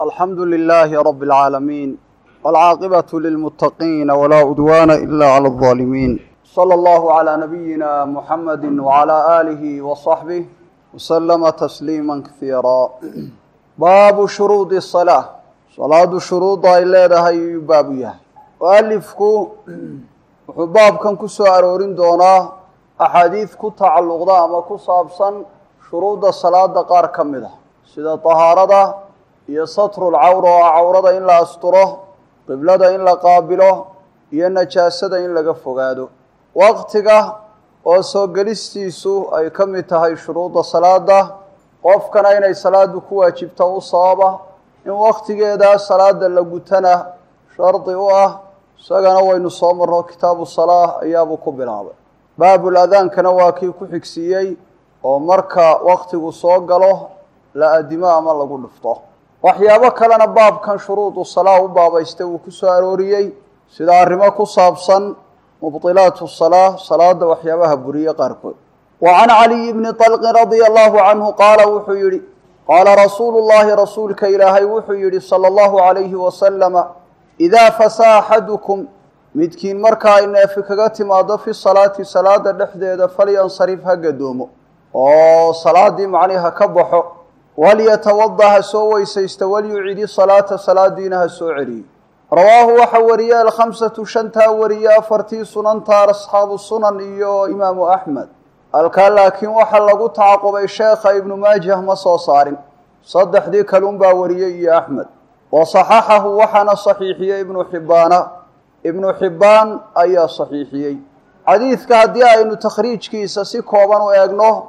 alxamdu lilaahi rabi اlcaalamiin wاlcaaqibatu lilmuttaqiina walaa udwaana ila clى اlظaalimiin slى allahu عlى nabiyina muxamadi wعlى aalihi وصaxbih wslama tasliima kasiira baabu shuruudi الsalaa salaadu shuruudda ay leedahay ayuu baabu yahay mualifku wuxuu baabkan ku soo aroorin doonaa axaadiid ku tacalluqda ama ku saabsan shuruudda salaada qaar ka mid a sida tahaarada iyo satrul cawra oo ah cawrada in la asturo qiblada in la qaabilo iyo najaasada in laga fogaado waqtiga oo soo gelistiisu ay ka mid tahay shuruudda salaada qofkana inay salaadu ku waajibto u sababa in waqtigeeda salaada la gutana shardi u ah isagana waynu soo marno kitaabu salaa ayaabuu ku bilaabay baabul adaankana waa kii ku xigsiiyey oo marka waqtigu soo galo la adimo ama lagu dhufto waxyaabo kalena baabkan shuruudu salaa u baabaystay uu ku soo arooriyey sida arrimo ku saabsan mubdilaatu salaa salaada waxyaabaha buriye qaarkood wa can caliyi bni طalqin radia allahu canhu qaala wuxuu yihi qaala rasuulu llahi rasuulka ilaahay wuxuu yihi salى allahu alayhi wasalama idaa fasaa axadukum midkiin marka ay neefi kaga timaado fi salaati salaada dhexdeeda falyansarif ha gadoomo oo salaadii macnihi ha ka baxo walyatawada ha soo weysaysta walyucidi salaata salaadiina ha soo celiyo rawaahu waxa wariye alkhamsatu shantaa wariye afartii sunantaar asxaabu sunan iyo imaamu axmed halkaa laakiin waxaa lagu tacaqubay sheekha ibnu maajah ma soo saarin saddexdii kalun baa wariyey iyo axmed wa saxaxahu waxaana saxiixiyey ibnu xibbaana ibnu xibbaan ayaa saxiixiyey xadiidka haddii aynu takhriijkiisa si kooban u eegno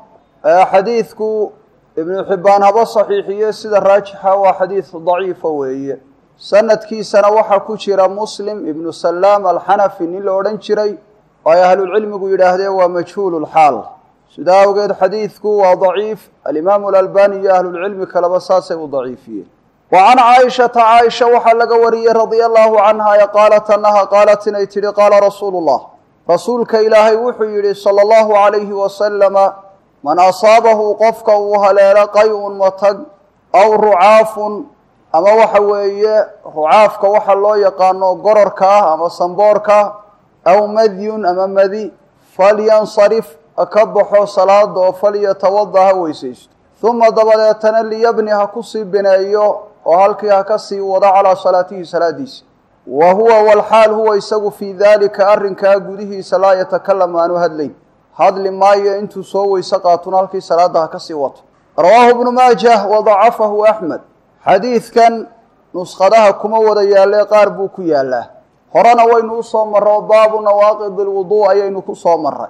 xadiidku ibnu xibbaan haba saxiixiye sida raajixa waa xadiid daciifa weeye sanadkiisana waxaa ku jira muslim ibnu salaam alxanafi nin la odhan jiray oo ay ahlulcilmigu yidhaahdeen waa majhuululxaal sidaa awgeed xadiidku waa daciif alimaamu alalbani iyo ahlulcilmi kaleba saasay u daciifiyeen wa can caaishata caaisha waxaa laga wariyey radia allahu canha ee qaalat annaha qaalat inay tidhi qaala rasuulu llah rasuulka ilaahay wuxuu yidhi sala allahu calayhi wasalama man asaabahu qofka uu haleelo qay-un matag aw rucaafun ama waxa weeye rucaafka waxa loo yaqaano gororka ah ama samboorka aw madyun ama madi falyansarif ka baxo salaada oo falyatawada ha weysaysto uma dabadeetana liyabni ha kusii bineeyo oo halkii ha ka sii wado calaa salaatihi salaadiisa wa huwa walxaal huwa isagu fii daalika arrinkaa gudihiisa laa yatakalam aanu hadlayn hadli maayo intuu soo weyse qaatuna halkii salaada ha ka sii wato rawaahu ibnu maajah wa dacafahu axmed xadiidkan nuskhadaha kuma wada yaalle qaar buu ku yaalaa horena waynu usoo marro baabu nawaaqid ilwuduu ayaynu ku soo marray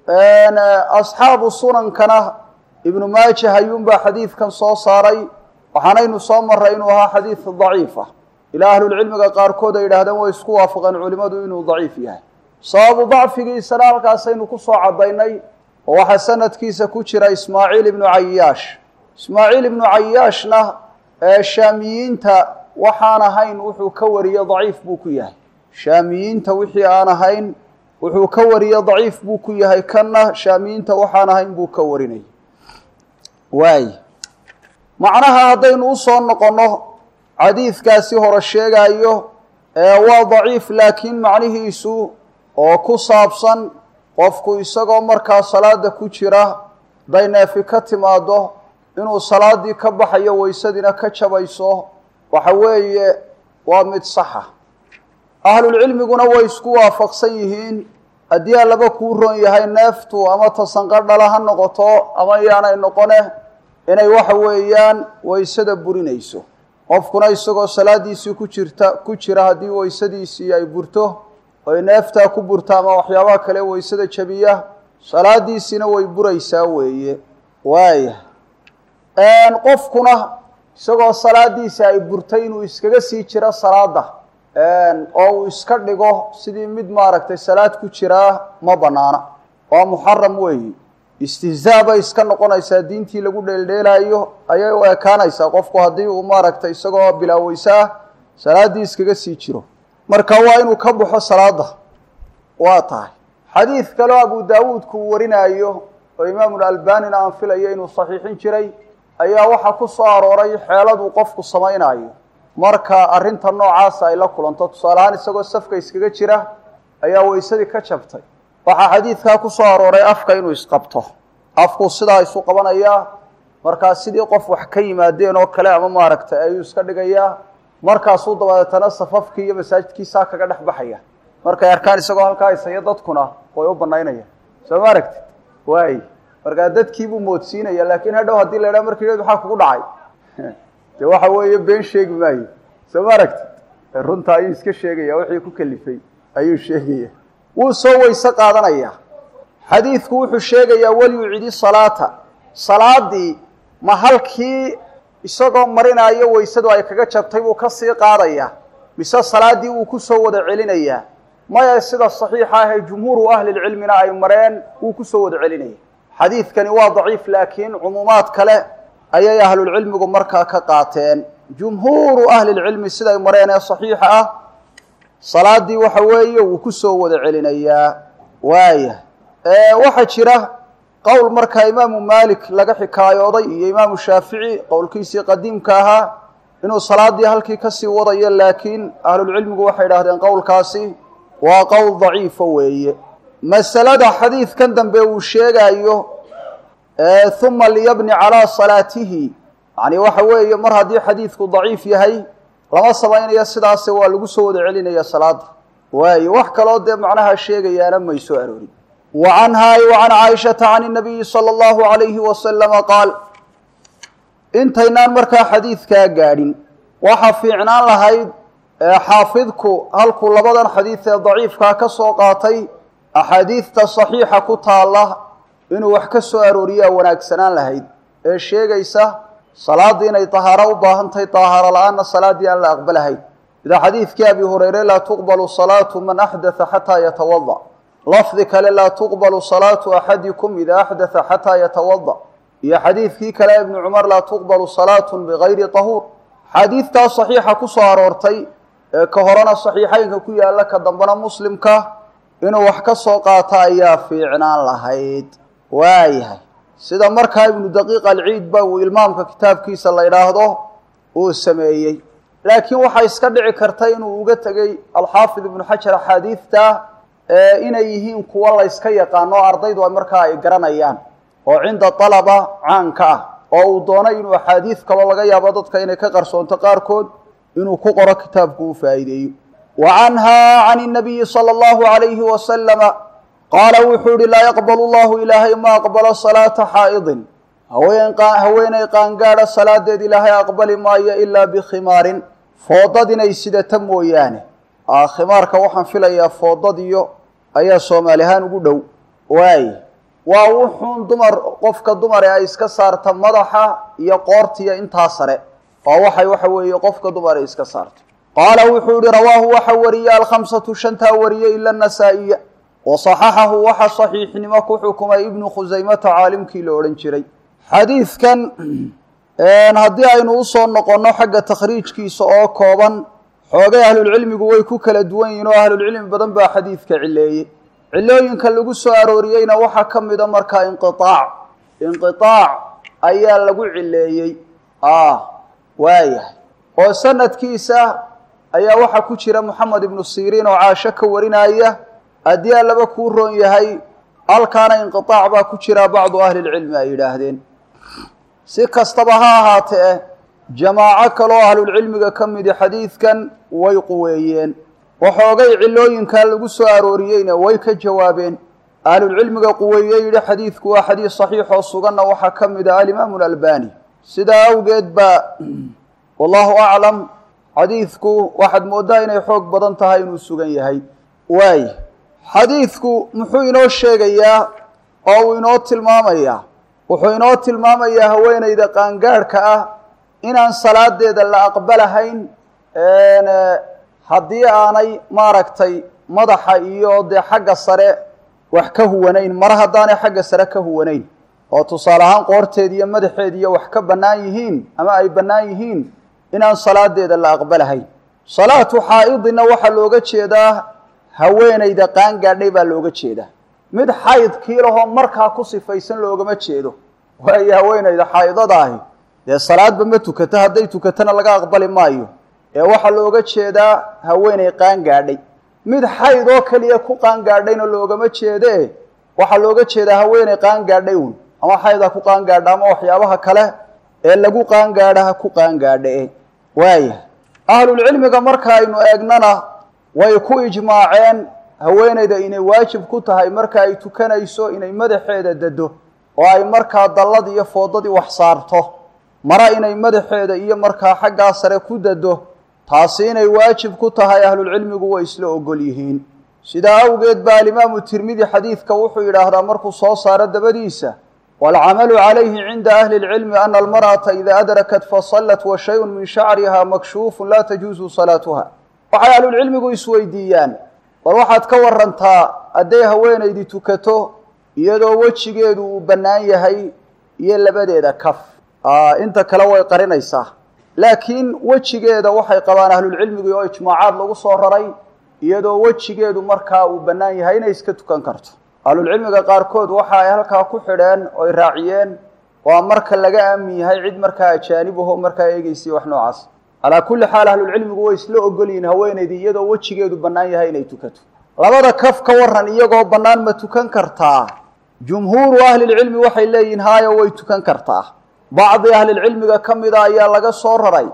asxaabu sunankana ibnu maajah ayuunbaa xadiidkan soo saaray waxaanaynu soo marray inuu ahaa xadiid daciif ah ilaa ahlulcilmiga qaarkood ay yidhahdeen way isku waafaqeen culimmadu inuu daciif yahay sababu dacfigiisana halkaasaynu ku soo caddaynay oo waxaa sanadkiisa ku jira ismaaciil ibnu cayaash ismaaciil ibnu cayaashna ee shaamiyiinta waxaan ahayn wuxuu ka wariye daciif buu ku yahay shaamiyiinta wixii aan ahayn wuxuu ka wariye daciif buu ku yahay kanna shaamiyiinta waxaan ahayn buu ka warinay waay macnaha haddaynu usoo noqonno xadiidkaasi hore sheegaayo waa daciif laakiin macnihiisu oo ku saabsan qofku isagoo markaa salaada ku jira hadday neefi ka timaado inuu salaadii ka baxayo weysadiina ka jabayso waxa weeye waa mid saxa ahlulcilmiguna way isku waafaqsan yihiin haddii allaba kuu ron yahay neeftu ama tasanqadhala ha noqoto ama yaanay noqone inay waxa weeyaan weysada burinayso qofkuna isagoo salaadiisii ku jirta ku jira haddii weysadiisii ay burto oy neeftaa ku burta ama waxyaabaha kale weysada jabiya salaadiisiina way buraysaa weeye waaya qofkuna isagoo salaadiisa ay burtay inuu iskaga sii jiro salaada oo uu iska dhigo sidii mid maaragtay salaad ku jiraa ma banaana waa muxaram weeyi istihzaa bay iska noqonaysaa diintii lagu dheeldheelaayo ayay u ekaanaysaa qofku haddii uu maaragtay isagoo bilaaweysaa salaaddii iskaga sii jiro marka waa inuu ka baxo salaada waa tahay xadiid kaleo abu daawuudku uu warinaayo oo imaamulalbanina aan filayo inuu saxiixin jiray ayaa waxaa ku soo arooray xeeladuu qofku samaynaayo marka arrinta noocaasa ay la kulanto tusaale ahaan isagoo safka iskaga jira ayaa weysadii ka jabtay waxaa xadiidkaa ku soo arooray afka inuu isqabto afku sidaa isu qabanayaa markaa sidii qof wax ka yimaadeen oo kale ama maaragtay ayuu iska dhigayaa markaasuu dabadeetana safafkii iyo masaajidkiisaa kaga dhex baxaya markay arkaan isagoo halkaa isayo dadkuna way u banaynayaan soo ma aragtid waay markaa dadkiibuu moodsiinaya laakiin hadhow haddii la idhaha markii maxaa kugu dhacay dee waxa weeye been sheegi maayo soo ma aragtid runta ayuu iska sheegaya wixii ku kalifay ayuu sheegaya wuu soo weyse qaadanaya xadiidku wuxuu sheegayaa walyucidi salaata salaadii ma halkii isagoo marinaayo weysadu ay kaga jabtay buu kasii qaadaya mise salaadii wuu kusoo wada celinayaa maya sida saxiixa ah ee jumhuuru ahlilcilmina ay mareen wuu kusoo wada celinaya xadiidkani waa daciif laakiin cumuumaad kale ayay ahlulcilmigu markaa ka qaateen jumhuuru ahlilcilmi siday mareen ee saxiixa ah salaadii waxa weeye wuu kusoo wada celinayaa waaya waxaa jira qowl markaa imaamu maalik laga xikaayooday iyo imaamu shaafici qowlkiisii qadiimka ahaa inuu salaadii halkii kasii wadayo laakiin ahlulcilmigu waxay idhahdeen qowlkaasi waa qowl daciifa weeye masalada xadiidkan dambe uu sheegayo uma liyabni calaa salaatihi yani waxa weeye mar haddii xadiidku daciif yahay lama samaynayo sidaase waa lagu soo wada celinaya salaada waayo wax kaloo dee macnaha sheegayaana may soo aroorin wa canhaa wa can caaishata can nabiyi sala allahu alayhi wasalama qaal intaynaan markaa xadiidkaa gaadhin waxa fiicnaan lahayd xaafidku halkuu labadan xadiid ee daciifkaa ka soo qaatay axaadiidta saxiixa ku taalla inuu wax ka soo arooriyaa wanaagsanaan lahayd ee sheegaysa salaaddii inay tahaaro u baahan tahay tahaaro la-aanna salaaddii aan la aqbalahayn sida xadiidkii abi hureyre laa tuqbalu salaatu man axdatha xataa yatawada lafdi kale laa tuqbalu salaatu axadikum ida axdatha xataa yatawada iyo xadiidkii kale ibni cumar laa tuqbalu salaatu bigayri tahuur xadiidtaa saxiixa ku soo aroortay ee ka horena saxiixeynka ku yaalla ka dambena muslimka inuu wax ka soo qaato ayaa fiicnaan lahayd waayahay sida markaa ibnu daqiiq alciid ba uu ilmaamka kitaabkiisa la idhaahdo uu sameeyey laakiin waxaa iska dhici karta inuu uga tegey alxaafid ibnu xajar axaadiidta inay yihiin kuwa la yska yaqaano ardaydu markaa ay garanayaan oo cinda alaba caanka ah oo uu doonay inuu axaadiid kaloo laga yaabo dadka inay ka qarsoonto qaarkood inuu ku qoro kitaabku u faa'iideeyo wa canhaa can nabiyi sala allahu alayhi wasalama qaala wuxuu ihi laa yaqbalu llahu ilaahay ma aqbalo salaata xaa'idin haweenay qaangaadha salaadeed ilaahay aqbali maayo ilaa bikhimaarin foodad inay sidata mooyaane khimaarka waxaan filayaa foodadiyo ayaa soomaali ahaan ugu dhow waay waa wuxuun dumar qofka dumar ee ay iska saarta madaxa iyo qoortiya intaa sare waa waxay waxa weeye qofka dumar ay iska saarto qaala wuxuu yihi rawaahu waxa wariye alkhamsatu shantaa wariye ila nasaa-iya wa saxaxahu waxa saxiixnimo ku xukumay ibnu khusaymata caalimkii la odhan jiray xadiidkan haddii aynu usoo noqonno xagga takhriijkiisa oo kooban xoogay ahlulcilmigu way ku kala duwan yihin oo ahlulcilmi badan baa xadiidka cileeyey cilooyinka lagu soo arooriyeyna waxaa ka mida markaa inqiaac inqiaac ayaa lagu cileeyey waayahay oo sanadkiisa ayaa waxaa ku jira moxamed ibnu siriin oo caasho ka warinaya haddii allaba kuu roon yahay halkaana inqiaac baa ku jira bacdu ahlilcilmi ay yidhaahdeen si kastaba ha ahaatee jamaaco kaloo ahlulcilmiga ka midi xadiidkan way quweeyeen waxoogay cilooyinkaa lagu soo arooriyeyna way ka jawaabeen ahlulcilmiga quweeye yidhi xadiidku waa xadiid saxiix oo suganna waxaa ka mid ah alimaamu alalbani sidaa awgeed baa wallahu aclam xadiidku waxaad mooddaa inay xoog badan tahay inuu sugan yahay waay xadiidku muxuu inoo sheegayaa oo uu inoo tilmaamayaa wuxuu inoo tilmaamayaa haweeneyda qaangaadhka ah inaan salaadeeda la aqbalahayn haddii aanay maaragtay madaxa iyo dee xagga sare wax ka huwanayn mar haddaanay xagga sare ka huwanayn oo tusaale ahaan qoorteed iyo madaxeed iyo wax ka bannaan yihiin ama ay bannaan yihiin inaan salaadeeda la aqbalahayn salaatu xaa'idina waxaa looga jeedaa haweeneyda qaangaadhay baa looga jeedaa mid xaydkii lahoo markaa ku sifaysan loogama jeedo waayo haweeneyda xaa'idada ahi dee salaadba ma tukato hadday tukatona laga aqbali maayo ee waxaa looga jeedaa haweeney qaangaadhay mid xayd oo keliya ku qaangaadhayna loogama jeedee waxaa looga jeedaa haweeney qaangaadhay uun ama xayd ha ku qaangaadha ama waxyaabaha kale ee lagu qaangaadha ha ku qaangaadhe waaya ahlulcilmiga marka aynu eegnana way ku ijmaaceen haweeneyda inay waajib ku tahay marka ay tukanayso inay madaxeeda dado oo ay markaa dallad iyo foodadii wax saarto mara inay madaxeeda iyo markaa xaggaa sare ku dado taasi inay waajib ku tahay ahlulcilmigu way isla ogol yihiin sidaa awgeed baa alimaamu tirmidi xadiidka wuxuu yidhaahdaa markuu soo saaro dabadiisa waalcamalu calayhi cinda ahli lcilmi ana almar'ata ida adrakat fasallat wa shayun min shacriha makshuufun laa tajuusu salaatuha waxay ahlulcilmigu isweydiiyaan war waxaad ka warantaa hadday haweenaydi tukato iyadoo wejigeedu uu bannaan yahay iyo labadeeda kaf inta kale way qarinaysaa laakiin wejigeeda waxay qabaan ahlulcilmigu oo ijmaacaad lagu soo raray iyadoo wejigeedu markaa uu bannaan yahay inay iska tukan karto ahlulcilmiga qaarkood waxa ay halkaa ku xidheen oy raaciyeen waa marka laga aamin yahay cid markaa ajaanib aho markaa eegeysay wax noocaas calaa kulli xaal ahlulcilmigu way isla ogol yihiin haweenaydii iyadoo wejigeedu bannaan yahay inay tukato labada kaf ka waran iyagoo bannaan ma tukan kartaa jumhuuru ahlilcilmi waxay leeyihiin haayo way tukan kartaa bacdi ahlilcilmiga ka mida ayaa laga soo raray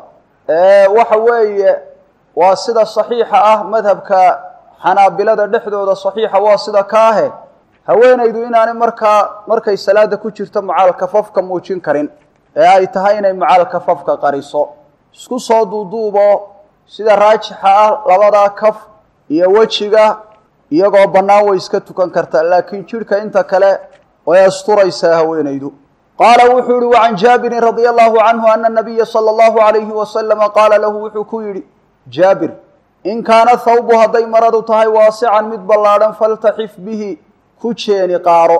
waxa weeye waa sida saxiixa ah madhabka xanaabilada dhexdooda saxiixa waa sida ka ahe haweenaydu inaanay markaa markay salaada ku jirto macaalkafafka muujin karin ee ay tahay inay macaalkafafka qariso isku soo duuduubo sida raajixa ah labadaa kaf iyo wejiga iyagoo bannaan way iska tukan kartaa laakiin jidhka inta kale way asturaysaa haweenaydu qaala wuxuu yihi wacan jaabirin radia allahu canhu ana nabiya sala allahu alayhi wasalama qaala lahu wuxuu ku yidhi jaabir in kaana thawbu hadday maradu tahay waasican mid ballaadhan faltaxif bihi ku jeeni qaaro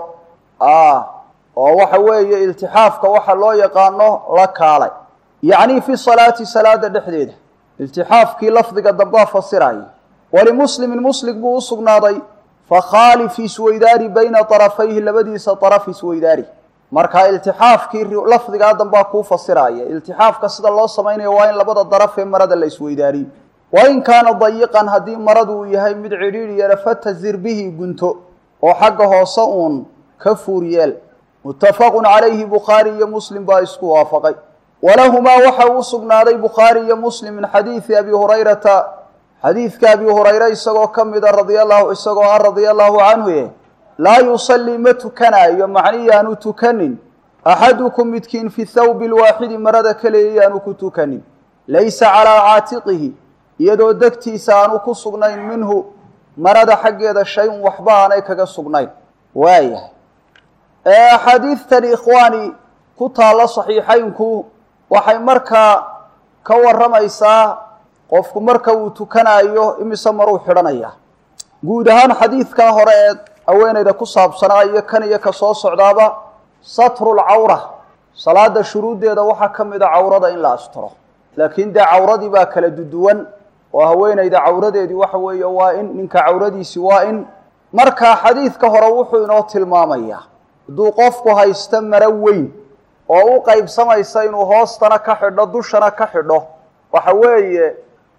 oo waxa weeye iltixaafka waxa loo yaqaano la kaalay yacni fi salaati salaada dhexdeeda iltixaafkii lafdiga dambaa fasiraya walimuslimin muslim buu u sugnaaday fakhaalif isweydaari bayna طarafayhi labadiisa طaraf isweydaari marka iltixaafkii lafdigaa dambaa kuu fasiraya iltixaafka sida loo samaynayo waa in labada daraf ee marada la isweydaariyo wain kaana dayiqan haddii maradu uu yahay mid cidhiidhiyana fatazir bihi gunto oo xagga hoose uun ka fuur yeel muttafaqun calayhi bukhaari iyo muslim baa isku waafaqay walahumaa waxa uu sugnaaday bukhaari iyo muslim min xadiidi abi hurayrata xadiidka abi hurayre isagoo ka mida radiallahu isagoo ah radia allahu canhu e laa yusallii ma tukanaayo macnihi aanu tukanin axadukum midkiin fi thawbi lwaaxidi marada kaleeya aanu ku tukanin laysa calaa caatiqihi iyadoo degtiisa aanu ku sugnayn minhu marada xaggeeda shay-un waxba aanay kaga sugnayn waayahay axaadiidtani ikhwaani ku taalla saxiixaynku waxay markaa ka warramaysaa qofku marka uu tukanaayo imise maruu xidhanayaa guud ahaan xadiidkaa hore ee haweenayda ku saabsanaa iyo kan iyo ka soo socdaaba satrulcawra salaada shuruuddeeda waxaa ka mid a cawrada in la asturo laakiin dee cawradii baa kala duduwan oo haweenayda cawradeedii waxa weeye waa in ninka cawradiisi waa in markaa xadiidka hore wuxuu inoo tilmaamayaa hadduu qofku haysto maro weyn oo u qaybsamaysa inuu hoostana ka xidho dushana ka xidho waxa weeye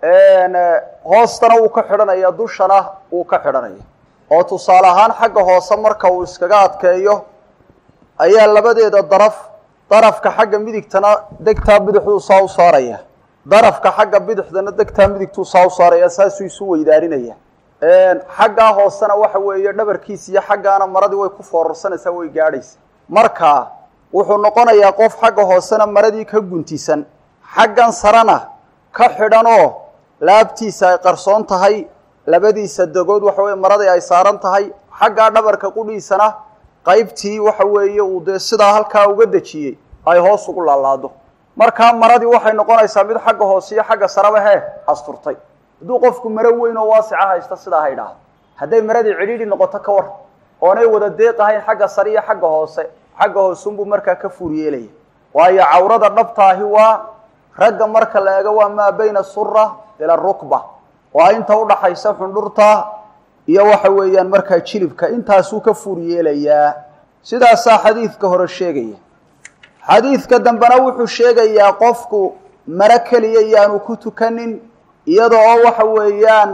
hoostana wuu ka xidhanaya dushana wuu ka xidhanaya oo tusaale ahaan xagga hoose marka uu iskaga adkeeyo ayaa labadeeda daraf darafka xagga midigtana degtaa bidixduu saa u saaraya darafka xagga bidixdana degtaa midigtuu saa u saaraya saasuu isu weydaarinaya xaggaa hoosena waxa weeye dhabarkiisa iyo xaggaana maradii way ku foorarsanaysaa way gaadhaysa marka wuxuu noqonayaa qof xagga hoosena maradii ka guntisan xaggan sarena ka xidhanoo laabtiisa ay qarsoon tahay labadiisa degood waxa weye maradii ay saaran tahay xaggaa dhabarka qudhiisana qaybtii waxa weeye uu dee sidaa halkaa uga dejiyey ay hoos ugu laalaado markaa maradii waxay noqonaysaa mid xagga hoose iyo xagga saraba hee asturtay hadduu qofku maro weyn oo waasica haysta sidaa ha idhaahdo hadday maradii cidhiidhi noqoto ka war oonay wada deeqahayn xagga sare iyo xagga hoose xagga hoosunbuu markaa ka fuur yeelaya waayo cawrada dhabtaahi waa ragga marka la eego waa maa bayna sura ila rukba waa inta udhaxaysa xundhurta iyo waxa weeyaan markaa jilibka intaasuu ka fuur yeelayaa sidaasaa xadiidka hore sheegaya xadiidka dambena wuxuu sheegayaa qofku maro keliya iyaanu ku tukanin iyada oo waxa weeyaan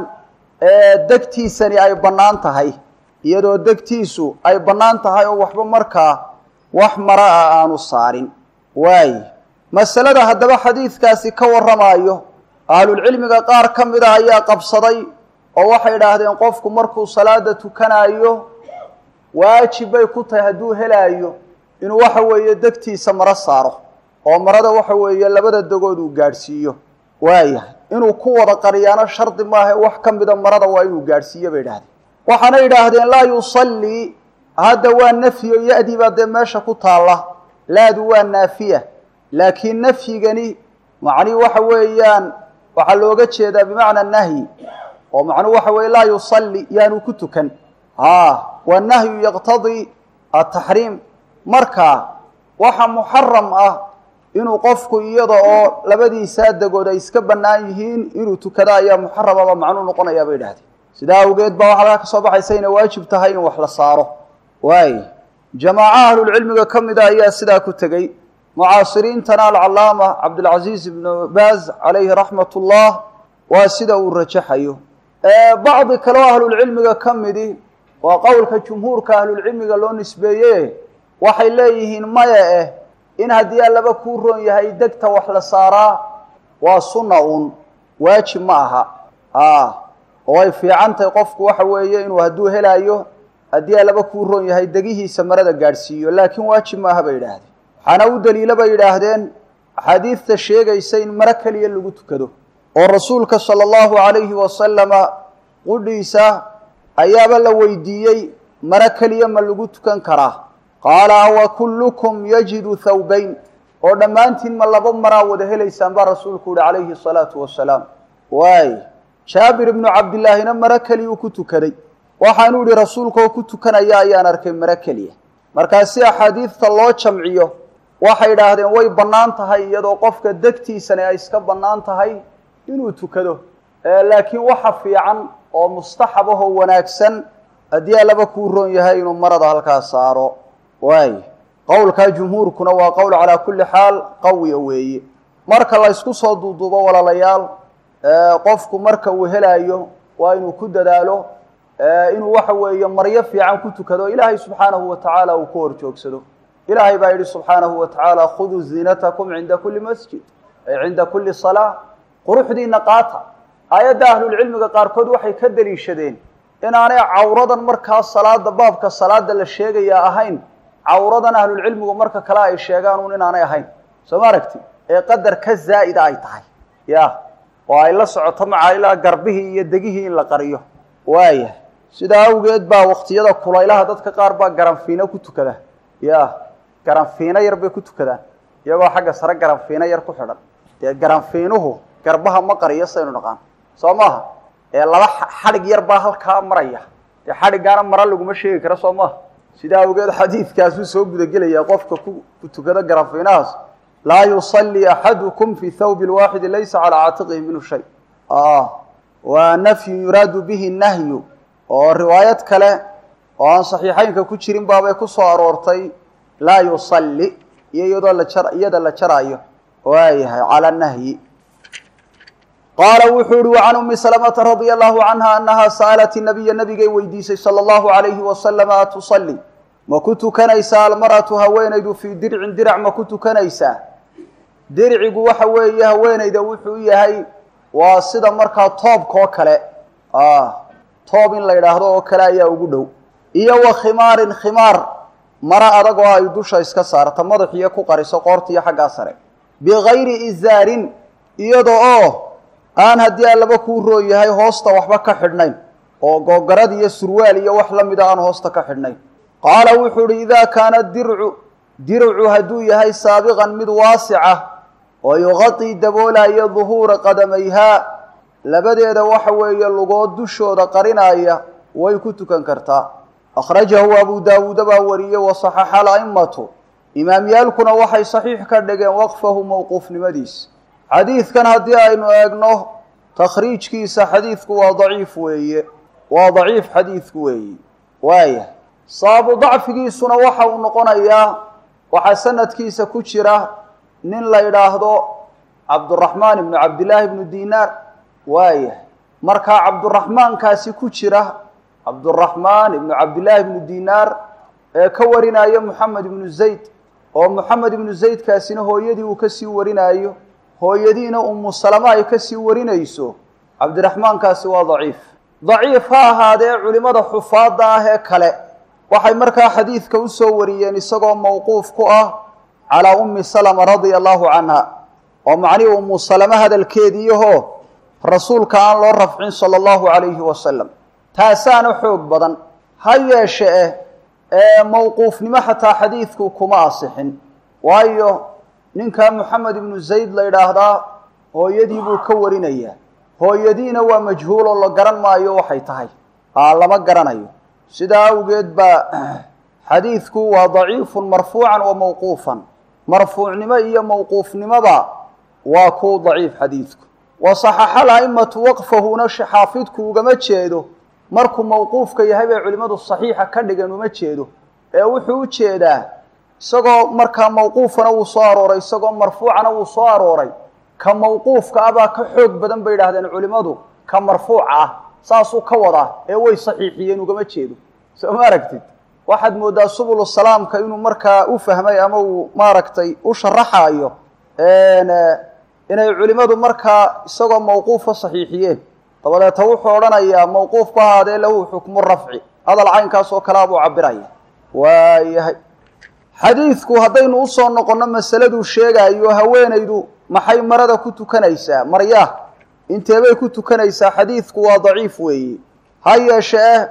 degtiisani ay bannaan tahay iyadoo degtiisu ay bannaan tahay oo waxba markaa wax mara ah aanu saarin waaye masalada haddaba xadiidkaasi ka warramaayo ahlulcilmiga qaar ka mida ayaa qabsaday oo waxay idhaahdeen qofku markuu salaada tukanaayo waajib bay ku tahay hadduu helaayo inuu waxa weeye degtiisa maro saaro oo marada waxa weeye labada degood uu gaadhsiiyo waayahay inuu ku wada qariyaano shardi maaha wax ka mida marada waa inuu gaadhsiiyo bay idhahdeen waxaana idhaahdeen laa yusallii hadda waa nafyo ya-dii baa dee meesha ku taalla laadu waa naafiya laakiin nafyigani macnihi waxa weeyaan waxaa looga jeedaa bimacna nahyi oo macnuhu waxa weye laa yusalli yaanu ku tukan a wanahyu yaqtadii ataxriim marka waxa muxaram ah inuu qofku iyada oo labadiisaa degood ay iska bannaan yihiin inuu tukado ayaa muxaramaba macnuu noqonayaa bay idhahdeen sidaa awgeed baa waxaa laga ka soo baxaysa inay waajib tahay in wax la saaro waay jamaaco ahlulcilmiga ka mida ayaa sidaa ku tegey mucaasiriintana alcalaama cabdilcaziiz ibnu baaz calayhi raxmat ullah waa sida uu rajaxayo bacdi kale oo ahlulcilmiga ka midi waa qowlka jumhuurka ahlulcilmiga loo nisbeeye waxay leeyihiin maya eh in haddii allaba kuu roon yahay degta wax la saaraa waa sunna uun waajib ma aha a oo ay fiican tahay qofku waxa weeye inuu hadduu helaayo haddii allaba kuu roon yahay degihiisa marada gaadhsiiyo laakiin waajib maaha bay yidhaahdeen waxaana u daliila bay yidhaahdeen axaadiidta sheegaysa in maro keliya lagu tukado oo rasuulka sala allahu calayhi wasalama qudhiisa ayaaba la weydiiyey maro keliya ma lagu tukan karaa qaala awa kullukum yajidu thawbayn oo dhammaantiin ma laba maraa wada helaysaan baa rasuulku yihi calayhi salaatu wasalaam waay jaabir ibnu cabdillaahina maro keliyuu ku tukaday waxaanuu yihi rasuulkaoo ku tukanaya ayaan arkay maro keliya markaa si axaadiidta loo jamciyo waxay idhaahdeen way bannaan tahay iyadoo qofka degtiisani ay iska bannaan tahay inuu tukado laakiin waxa fiican oo mustaxab ahoo wanaagsan haddii allaba kuu roon yahay inuu marada halkaa saaro waay qowlkaa jumhuurkuna waa qowl calaa kulli xaal qawiya weeye marka la ysku soo duuduubo walaalayaal qofku marka uu helaayo waa inuu ku dadaalo inuu waxa weeye maryo fiican ku tukado ilaahay subxaanahu wa tacaala uu ku hor joogsado ilaahay baa yidhi subxaanahu wa tacaala khuduu ziinatakum cinda kulli masjid ay cinda kulli salaa quruxdiina qaata aayadda ahlulcilmiga qaarkood waxay ka daliishadeen inaanay cawradan markaa salaada baabka salaada la sheegaya ahayn cawradan ahlulcilmigu marka kale ay sheegaan uun inaanay ahayn soo ma aragti ee qadar ka zaa'ida ay tahay ya oo ay la socoto macaa ilaa garbihii iyo degihii in la qariyo waaya sidaa awgeed baa waktiyada kulaylaha dadka qaar baa garanfiino ku tukada ya garanfiino yar bay ku tukadaan iyagoo xagga sare garanfiino yar ku xidhan dee garanfiinuhu garbaha ma qariyo saynu dhaqaan soo maaha ee laba xadhig yar baa halkaa maraya dee xadhiggaana mara laguma sheegi karo soo maaha sidaa awgeed xadiidkaasuu soo gudagelayaa qofka ku tukado garanfiinahaas laa yusallii axadukum fi thawbi lwaaxidi laysa calaa caatiqihi minhu shay waa nafyun yuraadu bihi nahyu oo riwaayad kale oo aan saxiixeynka ku jirin baabay ku soo aroortay laa yusalli iyo iyadoo la jar iyada la jaraayo waayahay cala nahyi qaala wuxuu uhi wacan umi salamata radia allahu canha anaha sa'alat nabiya nabigay weydiisay sala allahu alayhi wasalama atusali ma ku tukanaysaa almar'atu haweenaydu fii dircin dirac ma ku tukanaysaa dircigu waxa weeye haweenayda wuxuu yahay waa sida markaa toobka oo kale toob in la yidhaahdo oo kale ayaa ugu dhow iyo wa khimaarin khimaar maro adag oo ay dusha iska saarta madaxiyo ku qariso qoortiiyo xaggaa sare bigayri izaarin iyada oo aan haddii allaba kuu roon yahay hoosta waxba ka xidhnayn oo googarad iyo surwaal iyo wax la mida aan hoosta ka xidhnayn qaala wuxuu uhi idaa kaana dircu dircu hadduu yahay saabiqan mid waasica oo yuqatii daboolaya duhuura qadamayhaa labadeeda waxa weeye lugood dushooda qarinaya way ku tukan kartaa akhrajahu abu daawuuda baa wariyey wasaxaxa ala'immatu imaamyaalkuna waxay saxiix ka dhigeen waqfahu mowquufnimadiis xadiidkan haddii aynu eegno takhriijkiisa xadiidku waa daciif weeye waa daciif xadiidku weeye waaya sababu dacfigiisuna waxa uu noqonayaa waxaa sanadkiisa ku jira nin la idhaahdo cabduraxmaan ibnu cabdillaahi ibnu dinaar waayahay markaa cabduraxmaankaasi ku jira cabduraxmaan ibnu cabdillaahi ibnu dinaar ee ka warinaayo moxamed ibnu zayd oo moxamed ibnu zaydkaasina hooyadii uu kasii warinaayo hooyadiina umu salama ay kasii warinayso cabdiraxmaankaasi waa daciif daciif ha ahaadee culimmada xufaadda ah ee kale waxay markaa xadiidka usoo wariyeen isagoo mawquuf ku ah calaa ummi salama radia allahu canha oo macnihii umu salame hadalkeediiyaho rasuulka aan loo rafcin sala allahu calayhi wasalam taasaana xoog badan ha yeeshe eh ee mawquufnimo xataa xadiidku kuma asixin waayo ninkaa moxamed ibnu zayd la yidhaahdaa hooyadii buu ka warinayaa hooyadiina waa majhuul oo la garan maayo waxay tahay aa lama garanayo sidaa awgeed baa xadiidku waa daciifun marfuucan wa mawquufan marfuucnimo iyo mawquufnimoba waa ku daciif xadiidku wa saxaxa ala'immatu waqfahuna xaafidku ugama jeedo markuu mawquufka yahay bay culimmadu saxiixa ka dhigan uma jeedo ee wuxuu u jeedaa isagoo markaa mawquufana wuu soo arooray isagoo marfuucana wuu soo arooray ka mawquufka ah baa ka xoog badan bay idhahdeen culimmadu ka marfuuca ah saasuu ka wadaa ee way saxiixiyeen ugama jeedo soo ma aragtid waxaad mooddaa subulu salaamka inuu markaa u fahmay ama uu maaragtay u sharaxaayo inay culimmadu markaa isagoo mawquufa saxiixiyeen dabadeeta wuxuu odhanayaa mawquuf ku ahaadee lahu xukmu rafci hadal caynkaas oo kalea buu cabiraya waayahay xadiidku haddaynu usoo noqonno masaladuu sheegaayo haweenaydu maxay marada ku tukanaysaa maryaa inteebay ku tukanaysaa xadiidku waa daciif weeye ha yeeshe eh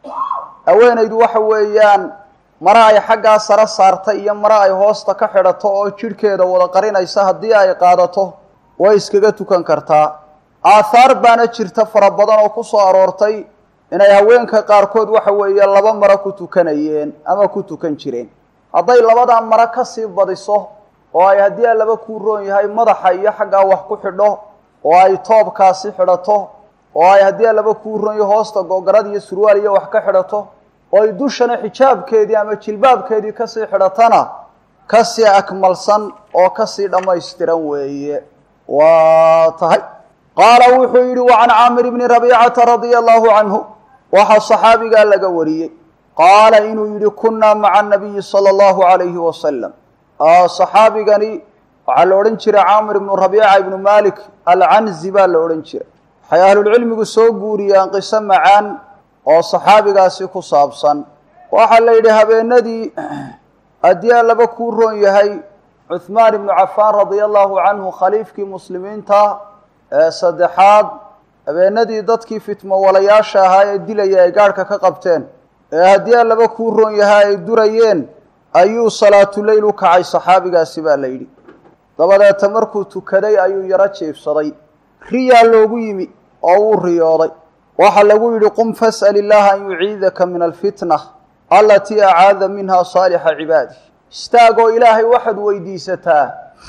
haweenaydu waxa weeyaan mara ay xaggaa sare saarta iyo mara ay hoosta ka xidhato oo jidhkeeda wada qarinaysa haddii ay qaadato way iskaga tukan kartaa aathaar baana jirta fara badan oo ku soo aroortay inay haweenka qaarkood waxa weeye laba maro ku tukanayeen ama ku tukan jireen hadday labadaa maro kasii badiso oo ay haddii a laba kuu roon yahay madaxa iyo xaggaa wax ku xidho oo ay toobkaasi xidhato oo ay haddii a laba kuu roon yahay hoosta googarad iyo surwaal iyo wax ka xidhato oo ay dushana xijaabkeedii ama jilbaabkeedii kasii xidhatana kasii akmalsan oo kasii dhammaystiran weeye waa tahay qaala wuxuu yidhi wa can caamir bni rabiicata radia allahu canhu waxaa saxaabigaa laga wariyey qaala inuu yidhi kunnaa maca anabiyi sala allahu calayhi wasalam saxaabigani waxaa la odhan jiray caamir ibnu rabiica ibnu malik alcanzi baa la odhan jiray waxay ahlulcilmigu soo guuriyeen qiso macaan oo saxaabigaasi ku saabsan waxaa la yidhi habeenadii haddii a laba kuu roon yahay cuhmaan ibnu cafaan radia allahu canhu khaliifkii muslimiinta ee saddexaad habeenadii dadkii fitmo walayaasha ahaa ee dilaya ay gaadhka ka qabteen ee haddii a laba kuu roon yahay ay durayeen ayuu salaatuleyl u kacay saxaabigaasi baa la yidhi dabadeeta markuu tukaday ayuu yaro jiifsaday riyaa loogu yimi oo wuu riyooday waxaa lagu yidhi qum fas'al illaaha an yuciidaka min alfitna alatii acaada minha saalixa cibaadi istaagoo ilaahay waxaad weydiisataa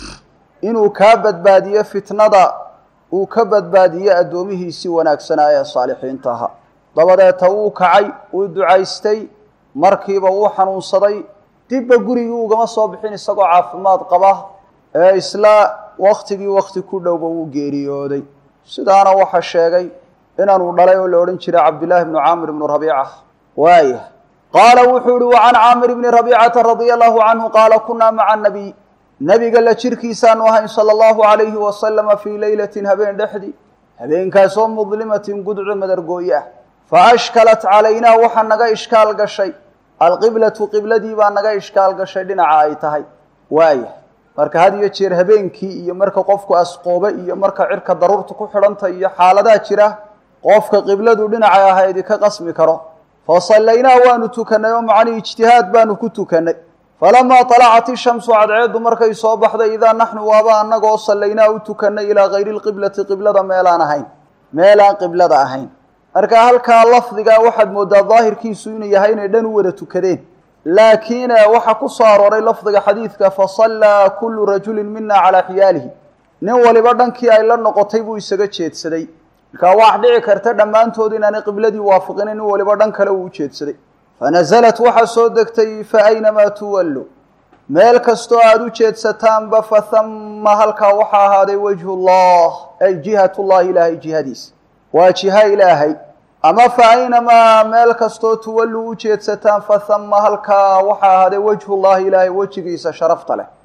inuu kaa badbaadiyo fitnada uu ka badbaadiyo addoomihiisii wanaagsanaa ee saalixiinta ahaa dabadeeta wuu kacay wuu ducaystay markiiba wuu xanuunsaday dibba gurigii ugama soo bixin isagoo caafimaad qaba ee isla waktigii wakti ku dhowba wuu geeriyooday sidaana waxaa sheegay inaanuu dhalay oo la odhan jiray cabdillaahi bnu caamir ibnu rabiica waaya qaala wuxuu ihi wa can caamir bni rabiicata radia allahu canhu qaala kunaa maca nabiy nebiga la jirkiisaanu ahayn sala allahu calayhi wasalama fii leylatin habeen dhexdii habeenkaasoo mudlimatin gudco madargooye ah fa ashkalat calaynaa waxaa naga ishkaal gashay alqiblatu qibladii baa naga ishkaal gashay dhinaca ay tahay waaya marka had iyo jeer habeenkii iyo marka qofku asqoobe iyo marka cirka daruurta ku xidhanta iyo xaaladaa jira qofka qibladu dhinacay ahaydi ka qasmi karo fa sallaynaa waanu tukannay oo macnii ijtihaad baanu ku tukannay falamaa talacat ishamsu cadceeddu markay soo baxday idaa naxnu waaba annagoo sallaynaa u tukannay ilaa hayri lqiblati qiblada meelaan ahayn meelaan qiblada ahayn marka halkaa lafdigaa waxaad mooddaa daahirkiisu inuu yahay inay dhan u wada tukadeen laakiin waxaa ku soo arooray lafdiga xadiidka fasallaa kullu rajulin mina calaa xiyaalihi nin waliba dhankii ay la noqotay buu isaga jeedsaday markaa wax dhici karta dhammaantood inaanay qibladii waafiqinin nin waliba dhan kale uu u jeedsaday fanasalat waxaa soo degtay fa aynamaa tuwallu meel kastoo aada u jeedsataanba fahamma halkaa waxaa ahaaday wajhu llah ay jihatullahi ilaahay jihadiisa waa jiha ilaahay ama fa aynamaa meel kastoo tuwalluu u jeedsataan fahamma halkaa waxaa ahaaday wajhullahi ilaahay wejigiisa sharafta leh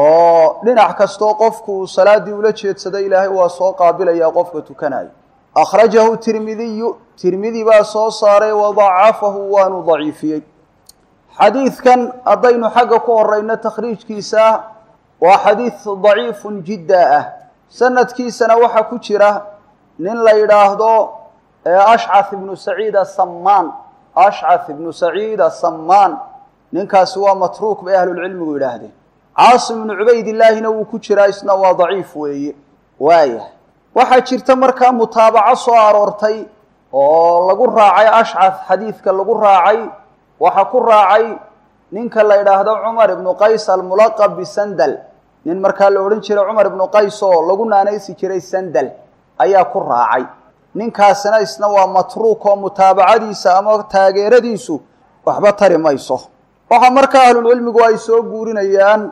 oo dhinac kastoo qofku uu salaaddii ula jeedsaday ilaahay waa soo qaabilayaa qofka tukanaya akhrajahu tirmidiyu tirmidi baa soo saaray wadacafahu waanu daciifiyey xadiidkan haddaynu xagga ku horeyno takhriijkiisa waa xadiid daciifun jidda ah sanadkiisana waxaa ku jira nin la yidhaahdo ashcath ibnu saciid asammaan ashcath ibnu saciid asammaan ninkaasi waa matruuk bay ahlulcilmigu yidhaahdeen caasim ibnu cubaydillaahina wuu ku jiraa isna waa daciif weeye waaya waxaa jirta markaa mutaabaco soo aroortay oo lagu raacay ashcath xadiidka lagu raacay waxaa ku raacay ninka la yidhaahdo cumar ibnu qays almulaqab bisandal nin markaa la odhan jiray cumar ibnu qays oo lagu naanaysi jiray sandal ayaa ku raacay ninkaasina isna waa matruuk oo mutaabacadiisa ama taageeradiisu waxba tari mayso waxaa markaa ahlulcilmigu ay soo guurinayaan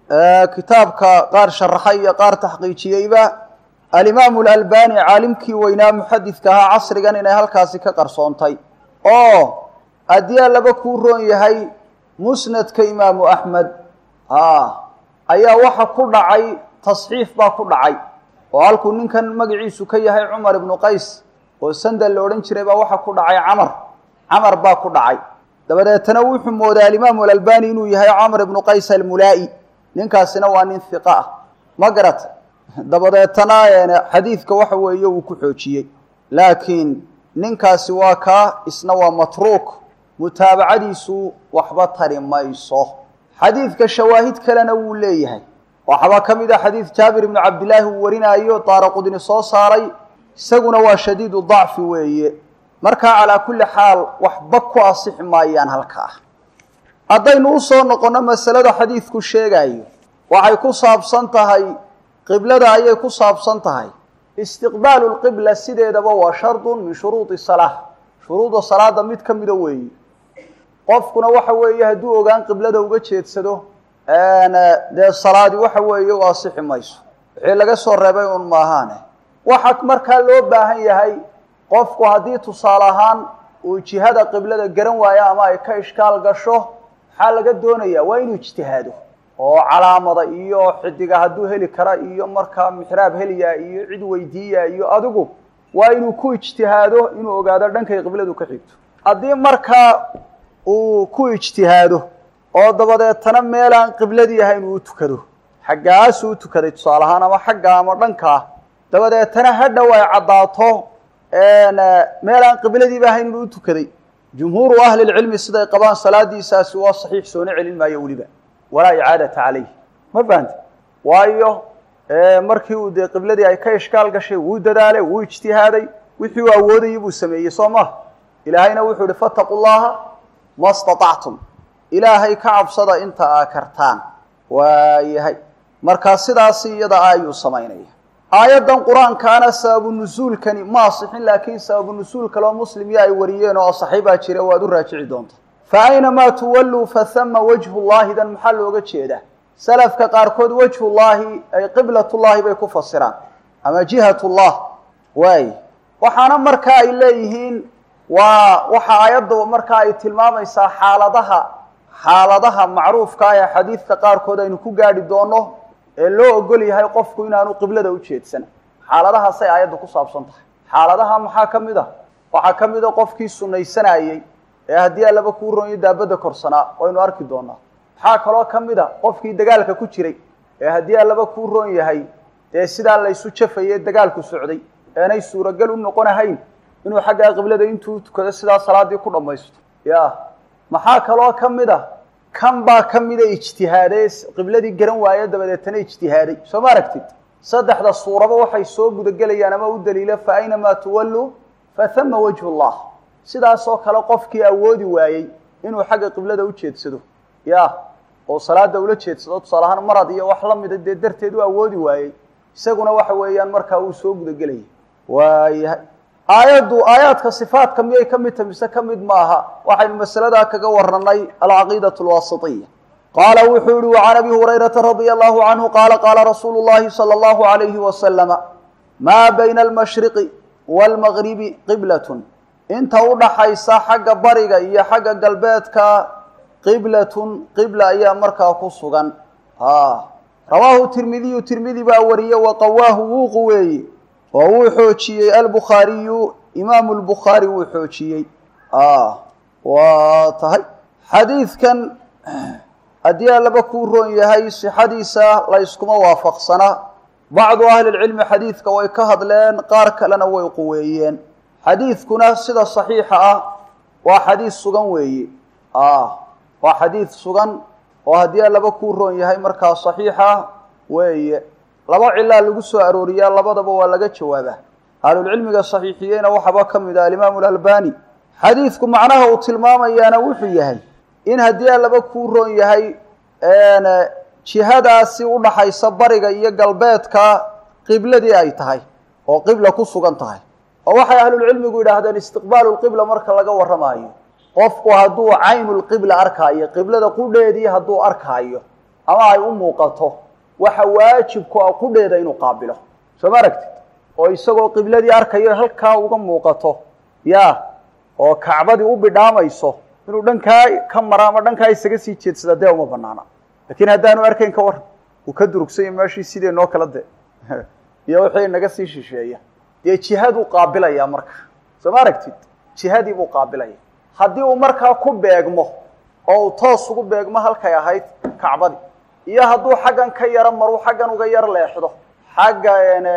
kitaabka qaar sharaxay iyo qaar taxqiijiyeyba alimaamu alalbani caalimkii weynaa muxadidka ahaa casrigan inay halkaasi ka qarsoontay oo haddii allaba kuu roon yahay musnadka imaamu axmed a ayaa waxa ku dhacay tasxiif baa ku dhacay oo halkuu ninkan magaciisu ka yahay cumar ibnu qays oo sandal la odhan jiray baa waxa ku dhacay camar camar baa ku dhacay dabadeetana wuxuu mooday alimaamu alalbani inuu yahay camr ibnu qays almulaa'i ninkaasina waa nin hiqa ah ma garat dabadeetana xadiidka waxa weeye uu ku xoojiyey laakiin ninkaasi waa kaa isna waa matruuk mutaabacadiisu waxba tari mayso xadiidka shawaahid kalena wuu leeyahay waxbaa ka mid a xadiid jaabir ibnu cabdillaahi uu warinaayo daara qudni soo saaray isaguna waa shadiidu dacfi weeye markaa calaa kulli xaal waxba ku asixi maayaan halkaa haddaynu usoo noqonno masalada xadiidku sheegayo waxay ku saabsan tahay qiblada ayay ku saabsan tahay istiqbaalu lqibla sideedaba waa shardun min shuruudi salaa shuruuda salaada mid ka mida weeye qofkuna waxa weeye hadduu ogaan qiblada uga jeedsado dee salaadi waxa weeye u asixi mayso wixii laga soo reebay un maahaane waxa markaa loo baahan yahay qofku haddii tusaale ahaan uu jihada qiblada garan waayo ama ay ka ishkaal gasho maxaa laga doonayaa waa inuu ijtihaado oo calaamada iyo xidiga hadduu heli kara iyo markaa mixraab heliyaa iyo cid weydiiya iyo adigu waa inuu ku ijtihaado inuu ogaado dhankay qibladu ka xigto haddii markaa uu ku ijtihaado oo dabadeetana meelaan qibladii ahayn uu tukado xaggaasuu u tukaday tusaale ahaan ama xagga ama dhankaa dabadeetana hadhow ay caddaato meelaan qibladiiba ahayn inuu u tukaday jumhuuru ahli lcilmi siday qabaan salaadiisaasi waa saxiix soona celin maayo weliba walaa icaadata calayh ma fahante waayo markii uu dee qibladii ay ka ishkaal gashay wuu dadaalay wuu ijtihaaday wixii uu awoodayay buu sameeyey soo maha ilaahayna wuxuu ihi fataquu llaha ma staطactum ilaahay ka cabsada inta aa kartaan waayahay markaa sidaasi iyada ayuu samaynaya aayaddan qur-aankaana sababu nusuulkani ma asixin laakiin sababu nusuul kaloo muslimyo ay wariyeen oo asaxiibaa jira waad u raajici doonta fa aynamaa tuwalluu fahama wajhu llaahidan maxaa looga jeedaa salafka qaarkood wajhullaahi ay qiblatullaahi bay ku fasiraan ama jihatullah waay waxaana markaa ay leeyihiin waa waxa aayadda markaa ay tilmaamaysaa xaaladaha xaaladaha macruufka ee xadiidka qaarkood aynu ku gaadhi doono ee loo ogol yahay qofku inaanu qiblada u jeedsan xaaladahaasay aayadda ku saabsan tahay xaaladaha maxaa ka mid a waxaa ka mid a qofkii sunaysanayey ee haddii allaba kuu ronyo daabadda korsanaa waynu arki doonaa maxaa kaloo ka mid a qofkii dagaalka ku jiray ee haddii allaba kuu roon yahay dee sidaa laysu jafaye dagaalku socday eenay suuragal u noqonahayn inuu xaggaa qiblada intuu tukado sidaa salaadii ku dhammaysto ya maxaa kaloo ka mid a kan baa ka mida ijtihaadee qibladii garan waaye dabadeetana ijtihaaday soo ma aragtid saddexda suuraba waxay soo gudagelayaan ama u daliila fa aynamaa tuwalluu fahama wajhu llah sidaasoo kale qofkii awoodi waayey inuu xagga qiblada u jeedsado ya oo salaada ula jeedsado tusaale ahaan marad iyo wax lamida dee darteed u awoodi waayey isaguna waxa weeyaan markaa uu soo gudagelaya waayahay aayaddu aayaadka sifaatka miyay ka mid tahay mise ka mid maaha waxaynu masaladaa kaga warranay alcaqiidatu alwaasitiya qaala wuxuu yihi وcan abi hurayrata radia allahu canhu qaala qaala rasuulu llahi salى اllahu عalayhi wasalama maa bayna almashriqi wاlmagribi qiblatun inta u dhaxaysa xagga bariga iyo xagga galbeedka qiblatun qibla ayaa markaa ku sugan rawaahu tirmidiyu tirmidi baa wariye waqawaahu wuu quweeye oo wuu xoojiyey albukhaariyu imaamu lbukhaari wuu xoojiyey waa tahay xadiidkan haddii allaba kuu roon yahay sixadiisa layskuma waafaqsana bacdu ahli lcilmi xadiidka way ka hadleen qaar kalena way quweeyeen xadiidkuna sida saxiixa ah waa xadiid sugan weeye waa xadiid sugan oo haddii allaba kuu roon yahay markaa saxiixa weeye laba cilaa lagu soo arooriyaa labadaba waa laga jawaabaa ahlulcilmiga saxiixiyeyna waxaaba ka mid ah alimaamu alalbani xadiidku macnaha uu tilmaamayaana wuxuu yahay in haddii allaba kuu roon yahay jihadaasi udhaxaysa bariga iyo galbeedka qibladii ay tahay oo qibla ku sugan tahay oo waxay ahlulcilmigu yidhaahdeen istiqbaalu lqibla marka laga warramaayo qofku hadduu caynulqibla arkaayo qiblada qudheedii hadduu arkaayo ama ay u muuqato waxa waajibku ah qudheeda inuu qaabilo soo ma aragtid oo isagoo qibladii arkayo halkaa uga muuqato ya oo kacbadii u bidhaamayso inuu dhankaa ka mara ama dhankaa isaga sii jeedsada dee uma banaana lakiin haddaanu arkayn ka waran uu ka durugsanya meeshii sidee noo kala de iyo wixii naga sii shisheeya dee jihaduu qaabilaya marka soo ma aragtid jihadii buu qaabilaya haddii uu markaa ku beegmo oo uu toos ugu beegmo halkay ahayd kacbadii iyo hadduu xaggan ka yaro maruu xaggan uga yar leexdo xagga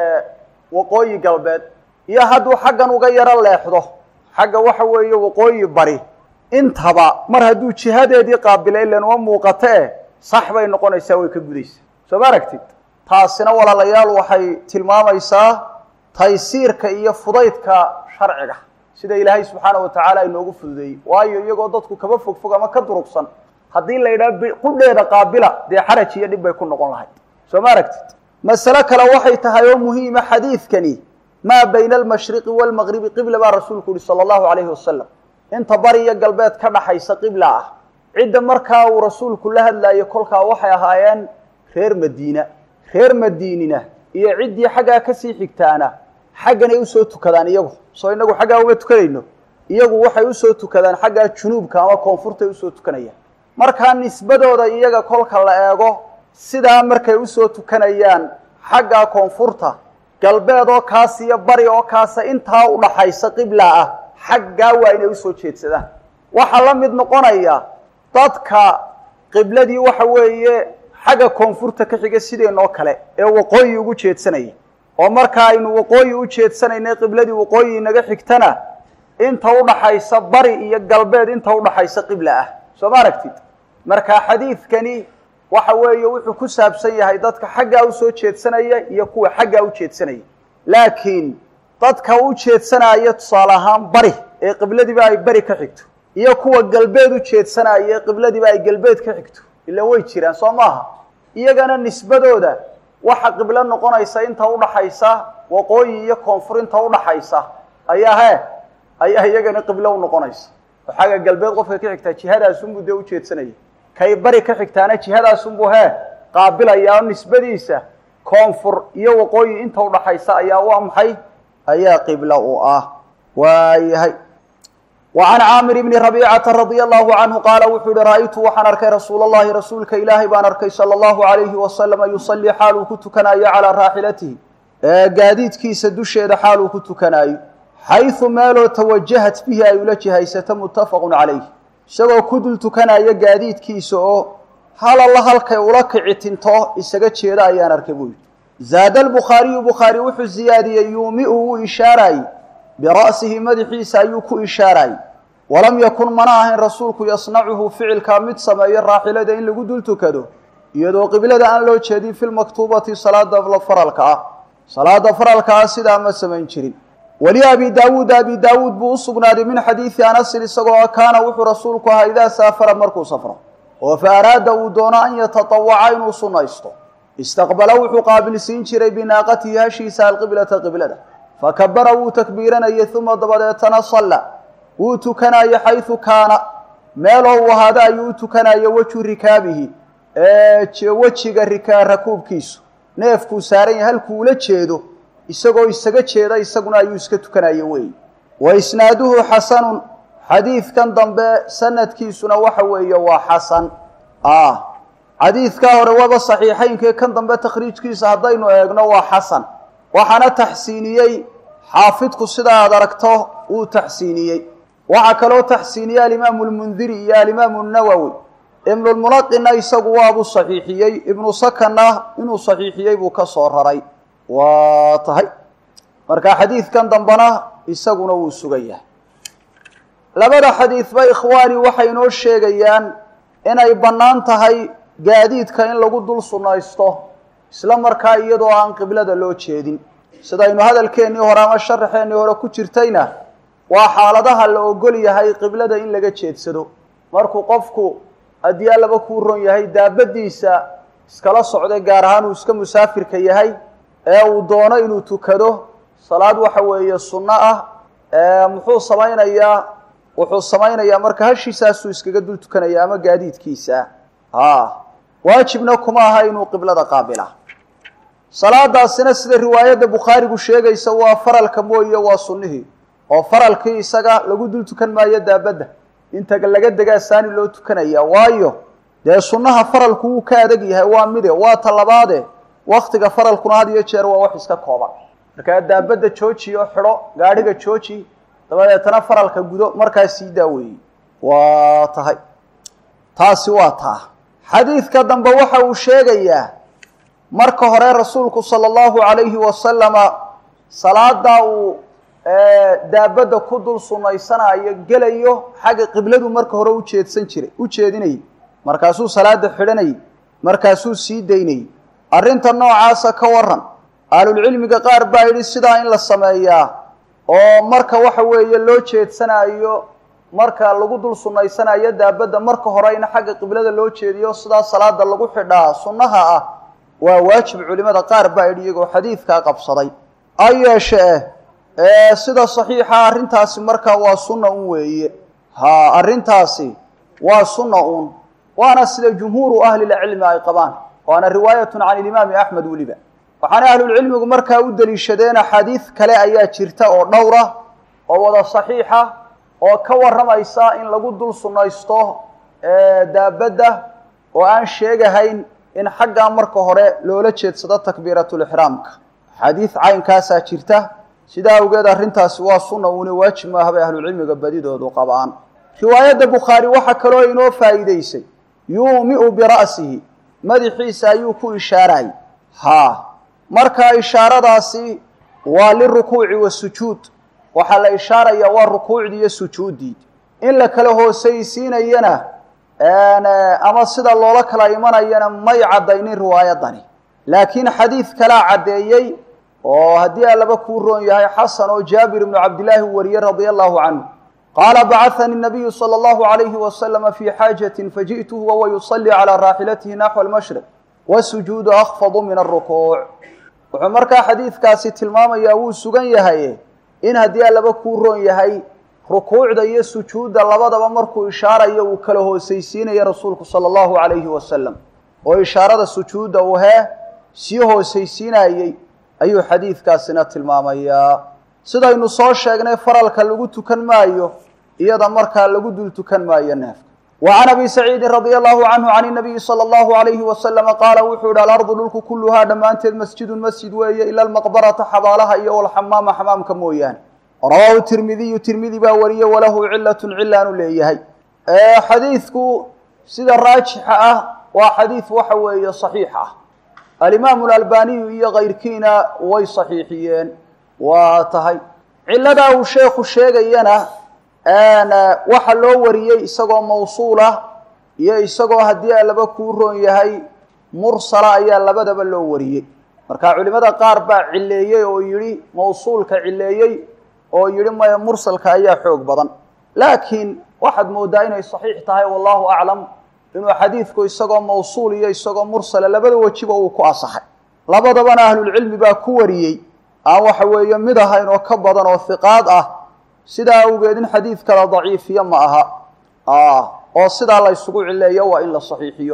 waqooyi galbeed iyo hadduu xaggan uga yaro leexdo xagga waxa weeye waqooyi bari intaba mar hadduu jihadeedii qaabila ilan uma muuqato eh sax bay noqonaysaa way ka gudaysaa soo ma aragtid taasina walaalayaal waxay tilmaamaysaa taysiirka iyo fudaydka sharciga sida ilaahay subxaana wa tacaala inoogu fududeeyey waayo iyagoo dadku kaba fog fog ama ka durugsan haddii la yidhaha qudheeda qaabila dee xaraj iyo dhib bay ku noqon lahayd soo ma aragtid masale kale waxay tahay oo muhiima xadiidkani maa bayna almashriqi waalmagribi qibla baa rasuulku yihi sala allahu calayhi wasalam inta bari iyo galbeed ka dhaxaysa qibla ah cidda markaa uu rasuulku la hadlaayo kolkaa waxay ahaayeen reer madiina reer madiinina iyo ciddii xaggaa kasii xigtaana xagganay usoo tukadaan iyagu soo inagu xaggaa uma tukanayno iyagu waxay usoo tukadaan xaggaa junuubka ama koonfurtay usoo tukanayaan markaa nisbadooda iyaga kolka la eego sidaa markay usoo tukanayaan xaggaa koonfurta galbeed oo kaas iyo bari oo kaasa intaa udhaxaysa qibla ah xaggaa waa inay usoo jeedsadaan waxaa la mid noqonaya dadka qibladii waxa weeye xagga koonfurta ka xiga sideenoo kale ee waqooyi ugu jeedsanaya oo marka aynu waqooyi u jeedsanaynay qibladii waqooyi inaga xigtana inta udhaxaysa bari iyo galbeed inta udhaxaysa qibla ah soo ma aragtid marka xadiidkani waxa weeye wuxuu ku saabsan yahay dadka xaggaa usoo jeedsanaya iyo kuwa xaggaa u jeedsanaya laakiin dadka u jeedsanaya tusaale ahaan bari ee qibladiiba ay beri ka xigto iyo kuwa galbeed u jeedsanaya ee qibladiiba ay galbeed ka xigto ilan way jiraan soo maaha iyagana nisbadooda waxa qiblo noqonaysa inta udhaxaysa waqooyi iyo koonfur inta udhaxaysa ayaa he ayaa iyagana qiblo u noqonaysa oo xagga galbeed qofka ka xigtaa jihadaasunbuu dee ujeedsanaya kay bari ka xigtaana jihadaasunbuu hee qaabilaya oo nisbadiisa koonfur iyo waqooyi inta udhaxaysa ayaa waa maxay ayaa qiblo u ah waayahay وعن cاmر بن ربيcة رضي الله عنه qاaل wuxuu hi rأytu waxaan arkay rasuul الlahi rasuulka ilaahay baan arkay slى الlaهu عaليهi وasلم yuصلي xaal uu ku tukanayo عalىa raaxilatihi ee gaadiidkiisa dusheeda xaal uu ku tukanaayo xayثu meeloo تwajahat bihi ay ula jihaysato mutafaq عalayh isagoo ku dul tukanayo gaadiidkiisa oo hal alla halkay ula kici tinto isaga jeeda ayaan arkay buu yihi zaad الbukhaariyu bukhaari wuxuu ziyaadiyey yuumiu wuu ishaarayey bira'sihi madaxiisa ayuu ku ishaarayey walam yakun mana ahayn rasuulku yasnacuhu ficilkaa mid sameeyo raaxilada in lagu dul tukado iyadoo qiblada aan loo jeedin fi lmaktuubati salaada faralka ah salaada faralka ah sidaa ma samayn jirin weli abi daawuud abi daawuud buu u sugnaaday min xadiidi anasin isagoo kaana wuxuu rasuulku ahaa idaa saafara markuu safro oo fa araada uu doono an yatatawaca inuu sunnaysto istaqbala wuxuu qaabilsiin jiray binaaqatihi hashiisa alqiblata qiblada fakabara wuu takbiiranayay uma dabadeetana salla wuu tukanayo xaysu kaana meeloo uu ahaado ayuu u tukanayo wejhu rikaabihi wejiga rikaa rakuubkiisu neefkuu saaran yahay halkuu ula jeedo isagoo isaga jeeda isaguna ayuu iska tukanayo weeye wa isnaaduhu xasanun xadiidkan dambe sanadkiisuna waxa weeye waa xasan xadiidkaa hore waba saxiixaynkee kan dambe takhriijkiisa haddaynu eegno waa xasan waxaana taxsiiniyey xaafidku sida aad aragto uu taxsiiniyey waxaa kaloo taxsiiniyey alimaamu lmundiri iyo alimaamu nawowi ibnulmunaqina isagu waabuu saxiixiyey ibnu sakanna inuu saxiixiyey buu ka soo raray waa tahay marka xadiidkan dambena isaguna wuu sugan yahay labada xadiidba ikhwaani waxay inoo sheegayaan inay bannaan tahay gaadiidka in lagu dul sunnaysto isla markaa iyadoo aan qiblada loo jeedin sidaynu hadalkeennii hore ama sharaxeennii hore ku jirtayna waa xaaladaha la ogol yahay qiblada in laga jeedsado markuu qofku haddii allaba kuu ron yahay daabadiisa iskala socday gaar ahaan uu iska musaafirka yahay ee uu doono inuu tukado salaad waxa weeye sunno ah muxuu samaynayaa wuxuu samaynayaa marka hashiisaasuu iskaga dul tukanaya ama gaadiidkiisa ha waajibna kuma aha inuu qiblada qaabila salaadaasina sida riwaayadda bukhaarigu sheegaysa waa faralka mooye waa sunnihii oo faralkii isaga lagu dul tukan maayo daabadda inta laga degaa saani loo tukanaya waayo dee sunnaha faralku wuu ka adag yahay waa mide waa talabaade waktiga faralkuna had iyo jeer waa wax iska kooban markaa daabadda jooji oo xidho gaadhiga jooji dabadeetana faralka gudo markaa sii daaweeyey waa tahay taasi waa taa xadiidka dambe waxa uu sheegayaa marka hore rasuulku sala allahu calayhi wasalama salaada uu daabadda ku dul sunnaysanayo gelayo xagga qibladu marka hore ujeedsan jiray u jeedinayay markaasuu salaada xidhanayay markaasuu sii daynayay arrinta noocaasa ka waran ahlulcilmiga qaar baa yidhi sidaa in la sameeyaa oo marka waxa weeye loo jeedsanayo marka lagu dul sunnaysanayo daabadda marka hore in xagga qiblada loo jeediyo sidaa salaada lagu xidhaa sunnaha ah waa waajib culimada qaar baa yidhi iyagoo xadiidkaa qabsaday ha yeeshee sida saxiixa arrintaasi markaa waa sunna un weeye ha arrintaasi waa sunna un waana sida jumhuuru ahlilcilmi ay qabaan waana riwaayatun can ilimaami axmed weliba waxaana ahlulcilmigu markaa u deliishadeen axaadiid kale ayaa jirta oo dhowra oo wada saxiixa oo ka warramaysa in lagu dul sunnaysto daabadda oo aan sheegahayn in xaggaa marka hore loola jeedsado takbiiratulixraamka axaadiid caynkaasaa jirta sidaa awgeed arrintaasi waa sunna uuna waajib maaha bay ahlucilmiga badidoodu qabaan riwaayadda bukhaari waxaa kaloo inoo faa'iidaysay yuumiu bira'sihi madaxiisa ayuu ku ishaarayy haa markaa ishaaradaasi waa lirukuuci wasujuud waxaa la ishaarayaa waa rukuucdii iyo sujuuddii in la kala hoosaysiinayana ama sida loola kala imanayana may caddaynin riwaayadani laakiin xadiid kalaa caddeeyey oo haddii allaba kuu roon yahay xasan oo jaabir ibnu cabdillaahi wariyey radia allahu canhu qaala bacahanii nabiyu sala allahu alayhi wasalama fii xaajatin faji'tuhu wahuwa yusalii calaa raaxilatihi naxwa almashriq wasujuudu akfadu min alrukuuc wuxuu markaa xadiidkaasi tilmaamayaa wuu sugan yahay in haddii allaba kuu roon yahay rukuucda iyo sujuudda labadaba markuu ishaarayo uu kala hoosaysiinayo rasuulku sala allahu calayhi wasalam oo ishaarada sujuudda uu hee sii hoosaysiinayey ayuu xadiidkaasina tilmaamayaa sidaynu soo sheegnay faralka lagu tukan maayo iyada markaa lagu dul tukan maayo neefka wa can abi saciidin radia allahu canhu can inabiyi sala allahu alayhi wasalama qaala wuxuu yihi alardu dhulku kulluhaa dhammaanteed masjidun masjid weeye ila almaqbarata xabaalaha iyo walxamaama xamaamka mooyaane rawaahu tirmidiyu tirmidi baa wariye walahu cilatun cilaanu leeyahay xadiidku sida raajixa ah waa xadiid waxa weeye saxiix ah alimaamu alalbaniyu iyo kayrkiina way saxiixiyeen waa tahay ciladaa uu sheekhu sheegayana waxa loo wariyey isagoo mawsuulah iyo isagoo haddii alaba kuu roon yahay mursala ayaa labadaba loo wariyey marka culimada qaar baa cileeyey oo yidhi mawsuulka cileeyey oo yidhi maya mursalka ayaa xoog badan laakiin waxaad moodaa inay saxiix tahay wallahu aclam inuu xadiidku isagoo mawsuul iyo isagoo mursala labada wejiba uu ku asaxay labadabana ahlulcilmi baa ku wariyey aan waxa weeye mid ahayn oo ka badan oo hiqaad ah sidaa awgeed in xadiidka la daciifiyo ma aha oo sidaa la ysugu cileeyo waa in la saxiixiyo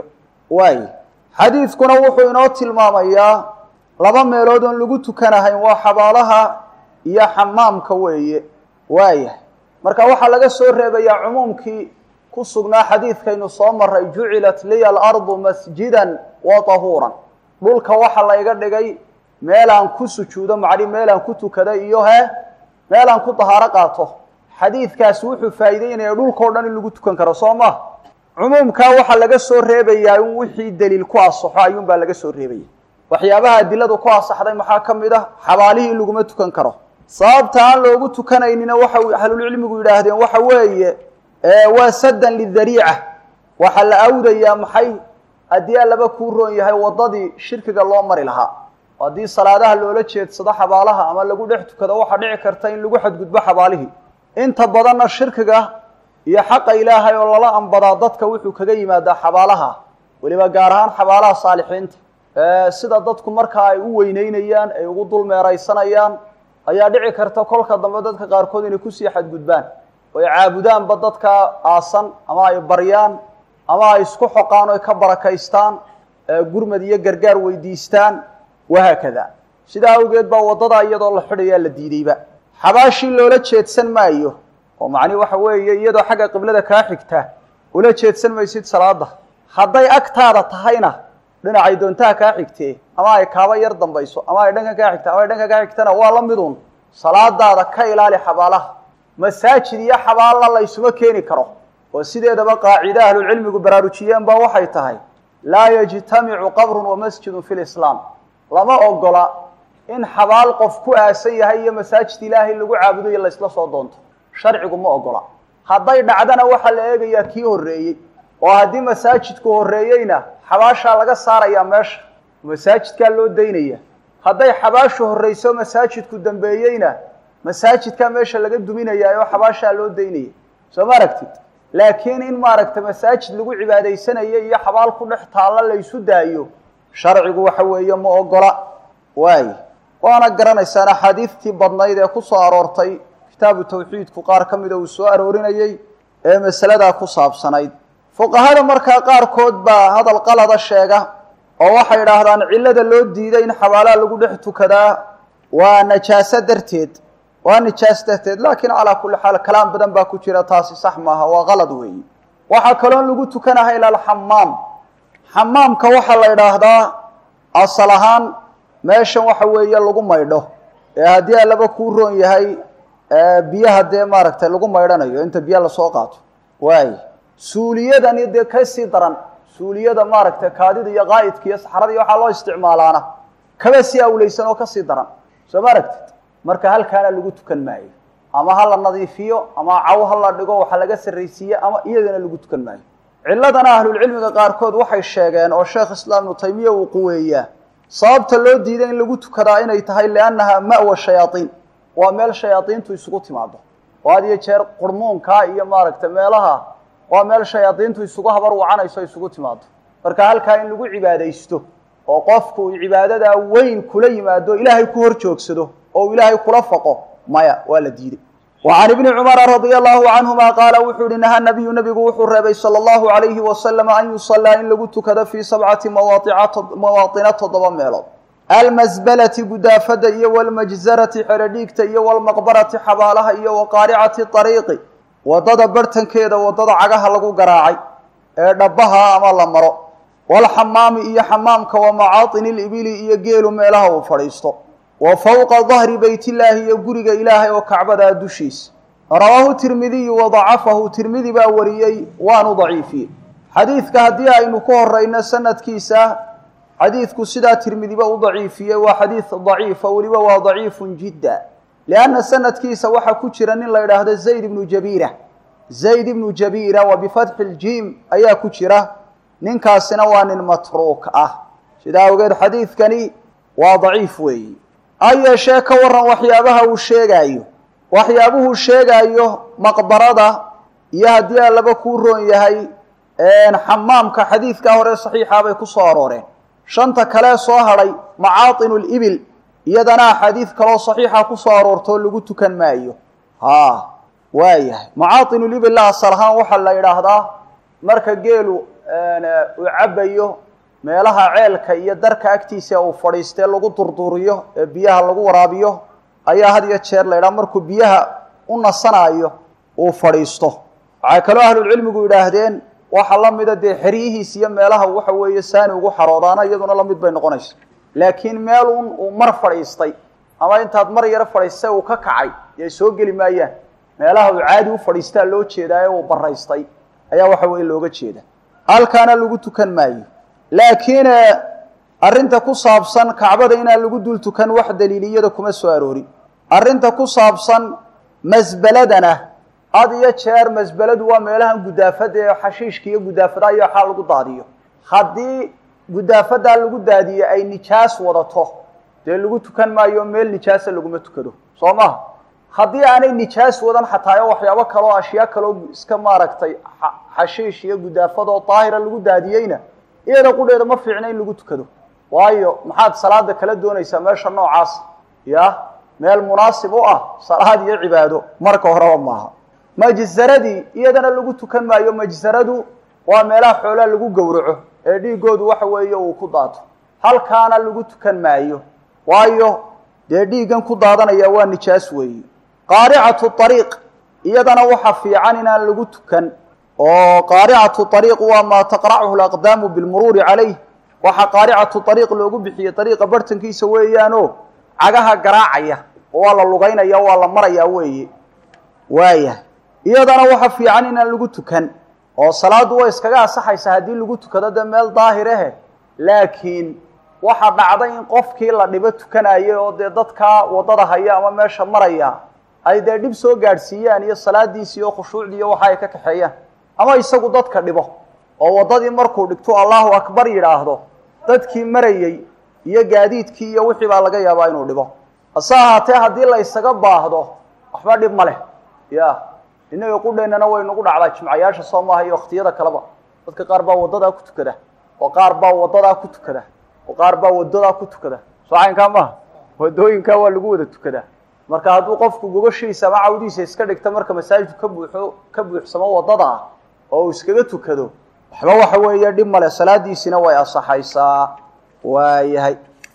waay xadiidkuna wuxuu inoo tilmaamayaa laba meelood oon lagu tukanahayn waa xabaalaha iyo xamaamka weeye waayah marka waxaa laga soo reebayaa cumuumkii ku sugnaa xadiidkaynu soo maray jucilat liya alardu masjidan wa tahuuran dhulka waxa layga dhigay meelaan ku sujuudo macni meelaan ku tukada iyo he meelaan ku dahaaro qaato xadiidkaasi wuxuu faa'iideynaya dhulkao dhan in lagu tukan karo soo ma cumuumkaa waxaa laga soo reebayaa in wixii daliil ku asaxo ayuunbaa laga soo reebaya waxyaabaha adiladu ku asaxday maxaa ka mid ah xabaalihii in laguma tukan karo sababta aan loogu tukanaynina waxa ahlulcilmigu yidhaahdeen waxa weeye waa saddan lidariica waxaa la awdayaa maxay haddii allaba kuu roon yahay waddadii shirkiga loo mari lahaa haddii salaadaha loola jeedsado xabaalaha ama lagu dhex tukado waxaa dhici karta in lagu xadgudbo xabaalihii inta badanna shirkiga iyo xaqa ilaahay oo lala ambadaa dadka wuxuu kaga yimaadaa xabaalaha weliba gaar ahaan xabaalaha saalixiinta sida dadku markaa ay u weyneynayaan ay ugu dul meeraysanayaan ayaa dhici karta kolka dambe dadka qaarkood inay kusii xadgudbaan oo ay caabudaanba dadka aasan ama ay baryaan ama ay isku xoqaan o ka barakaystaan gurmad iyo gargaar weydiistaan wahaakada sidaa awgeed baa waddada iyadoo la xidhayaa la diideyba xabaashii loola jeedsan maayo oo macni waxa weeye iyadoo xagga qiblada kaa xigta ula jeedsan maysid salaada hadday agtaada tahayna dhinacay doontaha kaa xigtee ama ay kaaba yar dambayso ama ay dhankan kaa xigta ama ay dhankan kaa xigtana waa la midun salaadaada ka ilaali xabaalaha masaajid iyo xabaalna la ysuma keeni karo oo sideedaba qaacida ahlulcilmigu baraarujiyeen ba waxay tahay laa yajtamicu qabrun wa masjidun fi lislaam lama ogola in xabaal qof ku aasan yahay iyo masaajid ilaahay lagu caabudo iyo laysla soo doonto sharcigu ma ogola hadday dhacdana waxaa la eegayaa kii horreeyey oo haddii masaajidku horreeyeyna xabaashaa laga saarayaa meesha masaajidkaa loo daynaya hadday xabaashu horreyso masaajidku dambeeyeyna masaajidkaa meesha laga duminayaa oo xabaashaa loo daynaya soo ma aragtid laakiin in maaragta masaajid lagu cibaadaysanayo iyo xabaal ku dhex taalla laysu daayo sharcigu waxa weeye ma ogola waay waana garanaysaan axaadiidtii badnayd ee ku soo aroortay kitaabu tawxiidku qaar ka mida uu soo aroorinayey ee masaladaa ku saabsanayd fuqahada markaa qaarkood baa hadal qalada sheega oo waxay idhaahdaan cillada loo diiday in xabaalaha lagu dhex tukadaa waa najaaso darteed waa nijaas darteed laakiin calaa kulli xaal kalaam badan baa ku jira taasi sax maaha waa qalad weeyi waxaa kaloon lagu tukanaha ila alxamaam xamaamka waxaa la idhaahdaa asal ahaan meeshan waxa weeye lagu maydho ee haddii allaba kuu roon yahay biyaha dee maaragtay lagu maydhanayo inta biyo lasoo qaato waay suuliyadani dee kasii daran suuliyada maaragtay kaadida iyo qaa'idka iyo saxrada iyo waxaa loo isticmaalaana kaba sii awleysan oo kasii daran soo ma aragtid marka halkaana lagu tukan maayo ama ha la nadiifiyo ama caw ha la dhigo waxa laga sarraysiiye ama iyadana lagu tukan maayo cilladana ahlulcilmiga qaarkood waxay sheegeen oo sheekh islaam ibnu taymiya uu quweeyaa sababta loo diiday in lagu tukadaa inay tahay liannaha ma'wa shayaaiin waa meel shayaadiintu isugu timaado oo had iyo jeer qurmuunkaa iyo maaragtay meelaha waa meel shayaadiintu isugu habar wacanayso isugu timaado marka halkaa in lagu cibaadaysto oo qofku uu cibaadadaa weyn kula yimaado ilaahay ku hor joogsado oo uu ilaahay kula faqo maya waa la diiday wa can ibni cumara radia allahu canhuma qaala wuxuu yihi naha nabiyu nabigu wuxuu reebay sala allahu alayhi wasalama an yusallaa in lagu tukado fii sabcati mawaaطina toddoba meelood almasbalati gudaafada iyo walmajzarati xeradhiigta iyo walmaqbarati xabaalaha iyo waqaaricati ariiqi wadada bartankeeda wadada cagaha lagu garaacay ee dhabaha ama la maro walxamaami iyo xamaamka wa macaatini libili iyo geelu meelaha uu fadhiisto wa fowqa dahri beytillaahi iyo guriga ilaahay oo kacbadaa dushiisa rawaahu tirmidiyu wa dacafahu tirmidi baa wariyey waanu daciifiyey xadiidka haddii aynu ku horeyno sanadkiisa xadiidku sidaa tirmidiba u daciifiyey waa xadiid daciifa weliba waa daciifun jidda lianna sanadkiisa waxaa ku jira nin la idhaahdo zayd ibnu jabiira zayd ibnu jabiira wa bifatxi ljiim ayaa ku jira ninkaasina waa nin matruuk ah sidaa awgeed xadiidkani waa daciif weeyi ha yeeshee ka waran waxyaabaha uu sheegaayo waxyaabuhuu sheegaayo maqbarada iyo haddii allaba kuu roon yahay xamaamka xadiidkaa hore saxiixa bay ku soo arooreen shanta kalee soo hadhay macaatinu libil iyadana axaadiid kaloo saxiixa ku soo aroortoo lagu tukan maayo ha waayahay macaatinu libil la asal ahaan waxaa la yidhaahdaa marka geelu uu cabbayo meelaha ceelka iyo darka agtiisa uu fadhiistee lagu durduriyo ee biyaha lagu waraabiyo ayaa had iyo jeer la ydhaha markuu biyaha u nasanaayo uu fadhiisto waxay kaloo ahlulcilmigu yidhaahdeen waxa la mida dee xeryihiis iyo meelaha waxa weeye saani ugu xaroodaana iyaduna la mid bay noqonaysa laakiin meel un uu mar fadhiistay ama intaad mar yaro fadhiistay uu ka kacay yay soo geli maayaan meelaha uu caadi u fadhiistaa loo jeedaa ee uu baraystay ayaa waxa weye looga jeeda halkaana lagu tukan maayo laakiin arrinta ku saabsan kacbada inaan lagu dul tukan wax daliiliyada kuma soo aroorin arrinta ku saabsan masbeladana had iyo jeer masbeladu waa meelahan gudaafada ee xashiishka iyo gudaafada iyo waxaa lagu daadiyo haddii gudaafadaa lagu daadiye ay nijaas wadato dee lagu tukan maayo meel nijaasa laguma tukado soo maha haddii aanay nijaas wadan xataa o waxyaabo kaleo ashyaa kaleo iska maaragtay xashiish iyo gudaafadoo daahira lagu daadiyeyna iyada qudheeda ma fiicna in lagu tukado waayo maxaad salaada kala doonaysaa meesha noocaas ya meel munaasib u ah salaad iyo cibaado marka horeba maaha majzaradii iyadana lagu tukan maayo majzaradu waa meelaha xoolaa lagu gowraco ee dhiigoodu waxa weeye uu ku daato halkaana lagu tukan maayo waayo dee dhiiggan ku daadanaya waa nijaas weeye qaaricatu ariiq iyadana waxa fiican inaan lagu tukan oo qaaricatu ariiq waa maa taqrachu laqdaamu bilmuruuri calayh waxaa qaaricatu ariiq loogu bixiyey ariiqa bartankiisa weeyaanoo cagaha garaacaya oo waa la lugaynaya waa la maraya weeye waaya iyadana waxa fiican inaan lagu tukan oo salaaddu way iskaga asaxaysaa haddii lagu tukado dee meel daahir ahe laakiin waxa dhacday in qofkii la dhibo tukanayay oo dee dadkaa waddada haya ama meesha maraya ay dee dhib soo gaadhsiiyaan iyo salaadiisi iyo khushuucdii iyo waxa ay ka kaxeeyaan ama isagu dadka dhibo oo waddadii markuu dhigto allahu akbar yidhaahdo dadkii marayey iyo gaadiidkii iyo wixii baa laga yaabaa inuu dhibo hase ahaatee haddii la ysaga baahdo waxba dhib ma leh ya innaga qudheennana way nagu dhacdaa jimcayaasha soo maaha iyo wakhtiyada kaleba dadka qaar baa waddadaa ku tukada oo qaar baa waddadaa ku tukada oo qaar baa waddadaa ku tukada soo caynkaa maaha waddooyinkaa waa lagu wada tukadaa marka hadduu qofku gogoshiisa ama cawdiisa iska dhigta marka masaajidku ka buuxo ka buuxsamo waddada ah oo uu iskaga tukado waxba waxa weeye dhib male salaadiisina way asaxaysaa waayahay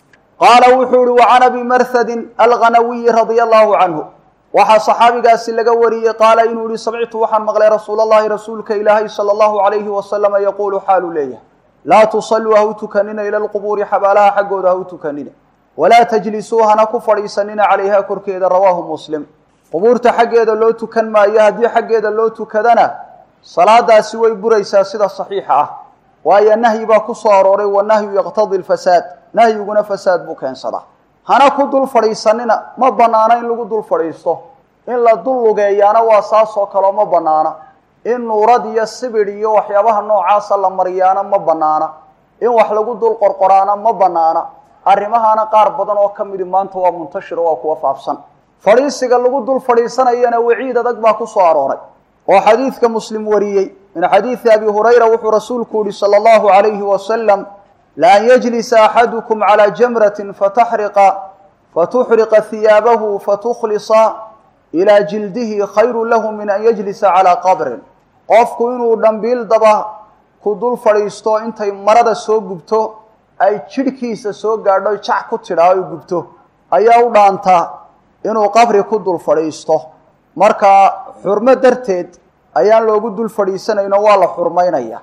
qaala wuxuu ihi wacan abi marhadin alghanawiyi radia allahu canhu waxaa saxaabigaasi laga wariyey qaala inuu yihi samictu waxaan maqlay rasuul allahi rasuulka ilaahay sala allahu alayhi wasalama yaquulu xaaluu leeyahay laa tusalluu ha u tukanina ila lqubuuri xabaalaha xaggooda ha u tukanina walaa tajlisuu hana ku fadhiisanina calayha korkeeda rawaahu muslim qubuurta xaggeeda loo tukan maayo haddii xaggeeda loo tukadana salaadaasi way buraysaa sida saxiixa ah waayo nahyi baa ku soo arooray wanahyu yaqtadi lfasaad nahyiguna fasaad buu keensadaa hana ku dul fadhiisanina ma bannaano in lagu dul fadhiisto in la dul lugeeyaana waa saasoo kaleo ma bannaana in nuurad iyo sibidh iyo waxyaabaha noocaasa la mariyaana ma bannaana in wax lagu dul qorqoraana ma bannaana arrimahaana qaar badan oo ka midi maanta waa muntashiro waa kuwa faafsan fadhiisiga lagu dul fadhiisanayana waciid adag baa ku soo arooray oo xadiidka muslim wariyey min xadiidi abi hurayra wuxuu rasuulku yihi sala allahu alayhi wasalam laan yajlisa axadukum calaa jamratin fataxriqa fatuxriqa hiyaabahu fatukhlisa ilaa jildihi khayru lahu min an yajlisa calaa qabrin qofku inuu dhambiil daba ku dul fadhiisto intay marada soo gubto ay jidhkiisa soo gaadho jac ku tidhaa ay gubto ayaa u dhaantaa inuu qabri ku dul fadhiisto marka xurmo darteed ayaan loogu dul fadhiisanayno waa la xurmaynaya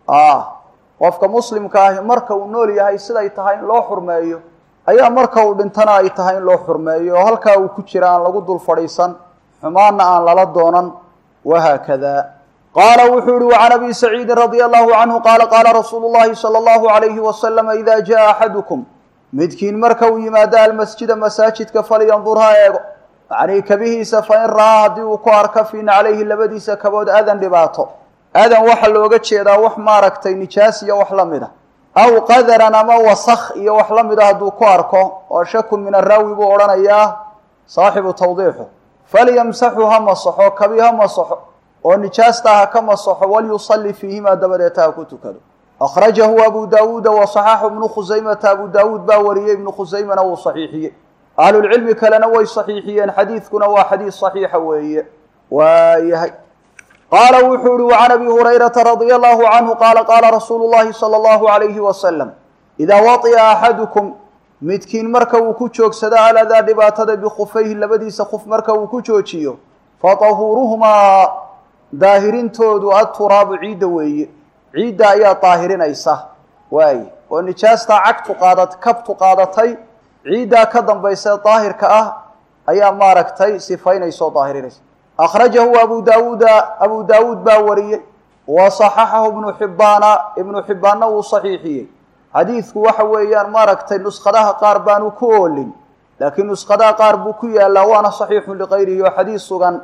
qofka muslimka ahi marka uu nool yahay siday tahay in loo xurmeeyo ayaa marka uu dhintana ay tahay in loo xurmeeyo oo halkaa uu ku jira aan lagu dul fadhiisan xumaanna aan lala doonan wahaakada qaala wuxuu yihi wacan abi saciidin radia allahu canhu qaala qaala rasuulu llahi sala allahu alayhi wasalama ida jaa axadukum midkiin marka uu yimaado almasjida masaajidka falyandur ha eego macnii kabihiisa fain ra'aa haddii uu ku arka fii naclayhi labadiisa kabood adan dhibaato adan waxaa looga jeedaa wax maaragtay nijaas iyo wax la mida aw qadaran ama wasakh iyo wax la mida hadduu ku arko oo shakun min araawi buu odhanayaa saaxibu tawdiixu falyamsaxu ha masaxo kabi ha masaxo oo nijaasta ha ka masaxo walyusalli fiihimaa dabadeeta ha ku tukado akhrajahu abu daawuuda wasaxaxu ibnu khusaymata abu daawuud baa wariyey ibnu khusaymana wuu saxiixiyey ahlulcilmi kalena way saxiixiyeen xadiidkuna waa xadiid saxiixa weeye waayahay qaala wuxuu uhi وcan abi hurayrata radia allahu canhu qaala qaala rasuulu llahi salى allahu alayhi wasalam idaa waطia axadukum midkiin marka uu ku joogsado aladaa dhibaatada bikufayhi labadiisa kuf marka uu ku joojiyo fatahuuruhumaa daahirintoodu aturaabu ciidda weeye ciidda ayaa daahirinaysa waaye oo nijaastaa cagtu qaada kabtu qaadatay ciiddaa ka dambaysa daahirka ah ayaa maaragtay sifaynaysa oo daahirinaysa akhrajahu abu daawuuda abu daawuud baa wariyey wa saxaxahu ibnu xibbaana ibnu xibbaanna wuu saxiixiyey xadiidku waxa weeyaan maaragtay nuskhadaha qaar baanu ku oolin laakiin nuskhadaha qaar buu ku yaallaa waana saxiixun likayrihi oo xadiis sugan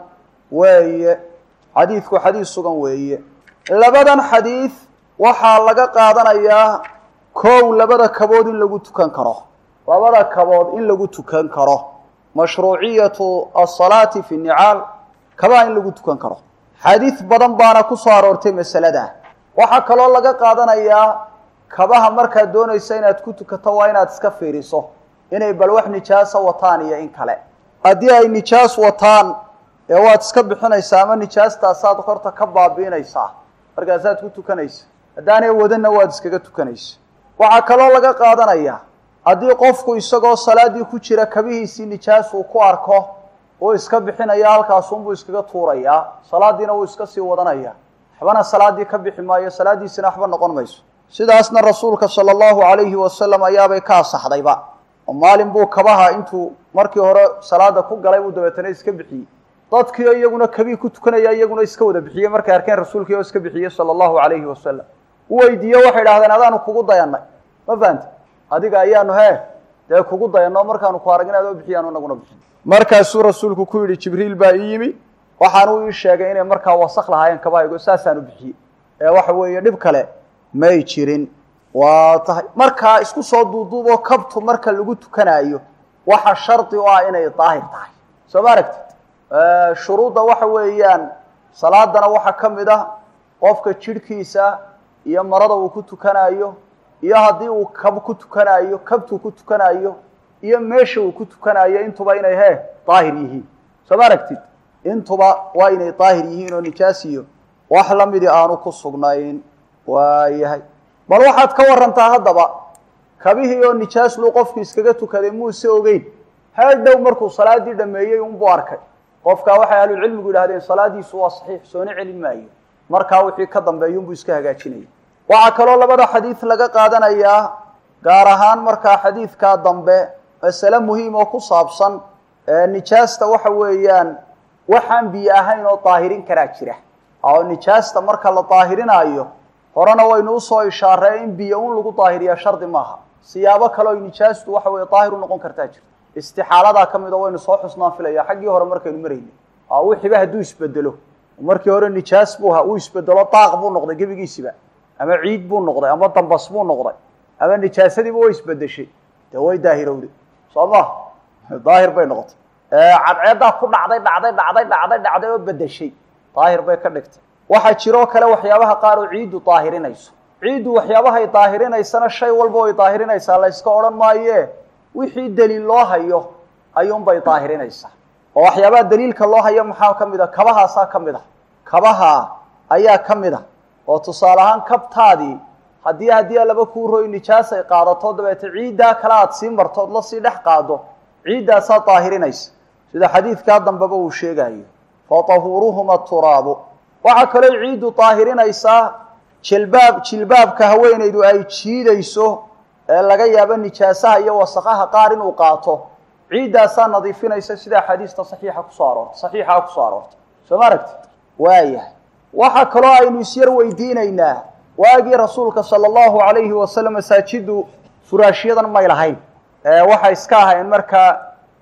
weeye xadiidku xadiis sugan weeye labadan xadiid waxaa laga qaadanayaa kow labada kabood in lagu tukan karo labada kabood in lagu tukan karo mashruuciyatu asalaati fi nicaal kabaha in lagu tukan karo xadiid badan baana ku soo aroortay masalada waxaa kaloo laga qaadanayaa kabaha markaad doonaysa inaad ku tukato waa inaad iska fiiriso inay bal wax nijaasa wataan iyo in kale haddii ay nijaas wataan ee waad iska bixinaysaa ama nijaastaasaad horta ka baabi'inaysaa markaasaad ku tukanaysa haddaanay wadanna waad iskaga tukanaysa waxaa kaloo laga qaadanayaa haddii qofku isagoo salaaddii ku jira kabihiisii nijaas uu ku arko uu iska bixinaya halkaasunbuu iskaga tuurayaa salaaddiina wuu iska sii wadanaya waxbana salaaddii ka bixi maayo salaaddiisina waxba noqon mayso sidaasna rasuulka sala allahu calayhi wasalam ayaabay ka asaxdayba oo maalin buu kabaha intuu markii hore salaada ku galay buu dabeetana iska bixiyey dadkiio iyaguna kabii ku tukanaya iyaguna iska wada bixiyey markay arkeen rasuulkii oo iska bixiyey sala allahu calayhi wasalam u weydiiye waxay idhahdeen adaanu kugu dayanay ma fahamti adiga ayaanu hee dee kugu dayanno markaanu ku arag inaad oo bixiyaanu inaguna bixin markaasuu rasuulku ku yidhi jibriil baa ii yimi waxaanu ii sheegay inay markaa wasak lahaayeen kabahaygo saasaanu bixiyey ee waxa weeye dhib kale may jirin waa tahay markaa isku soo duuduuboo kabtu marka lagu tukanaayo waxa shardi u ah inay daahir tahay soo ma aragtid shuruudda waxa weeyaan salaadana waxaa ka mid ah qofka jidhkiisa iyo marada uu ku tukanaayo iyo haddii uu kab ku tukanaayo kabtuu ku tukanaayo iyo meesha uu ku tukanaayo intuba inay hee daahir yihiin soo ma aragtid intuba waa inay daahir yihiin oo nijaas iyo wax lamidii aanu ku sugnayn waayahay bal waxaad ka warantaa haddaba kabihii oo nijaas luu qofku iskaga tukaday muuse ogeyn hadhow markuu salaadii dhameeyey unbuu arkay qofkaa waxay ahlucilmigu yidhahdeen salaadiisu waa saxiix soona celin maayo markaa wixii ka dambeeya unbuu iska hagaajinaya waxaa kaloo labada xadiid laga qaadanayaa gaar ahaan markaa xadiidkaa dambe masale muhiim oo ku saabsan nijaasta waxa weeyaan waxaan biyo ahayn oo daahirin karaa jira oo nijaasta marka la daahirinaayo horena waynu usoo ishaaree in biyo un lagu daahiriyaa shardi maaha siyaabo kale oy nijaastu waxa weye daahir u noqon kartaa jirta istixaaladaa ka mid a waynu soo xusnaan filaya xaggii hore markaynu marayna wixiiba hadduu isbedelo markii hore nijaas buu ahaa uu isbedelo daaq buu noqday gebigiisiba ama ciid buu noqday ama dambas buu noqday ama nijaasadiiba way isbedeshay dee way daahirowday soo ma daahir bay noqotay cadceeddaa ku dhacday dhacday dhacday dhacday dhacday oo bedeshay daahir bay ka dhigtay waxaa jiroo kale waxyaabaha qaar oo ciiddu daahirinayso ciiddu waxyaabahay daahirinaysana shay walba way daahirinaysaa la yska odhan maaye wixii daliil loo hayo ayuunbay daahirinaysaa oo waxyaabaha daliilka loo hayo maxaa ka mid a kabahaasaa ka mid a kabaha ayaa ka mid a oo tusaale ahaan kabtaadii haddii haddii laba kuu roy nijaas ay qaadato dabeete ciiddaa kale aad sii marto ood la sii dhex qaado ciiddaasaa daahirinaysa sida xadiidkaa dambeba uu sheegayo fatahuuruhuma turaabu waxaa kaloo ciiddu daahirinaysaa jilbaab jilbaabka haweenaydu ay jiidayso ee laga yaabo nijaasaha iyo wasaqaha qaar inuu qaato ciiddaasaa nadiifinaysa sida axaadiista saxiixa kusoo aroortay saxiixaa kusoo aroortay soo ma aragtid waayahay waxaa kaloo aynu isyar weydiinaynaa waagii rasuulka sala allahu calayhi wasalam masaajidu furaashyadan may lahayn waxay iska ahayn markaa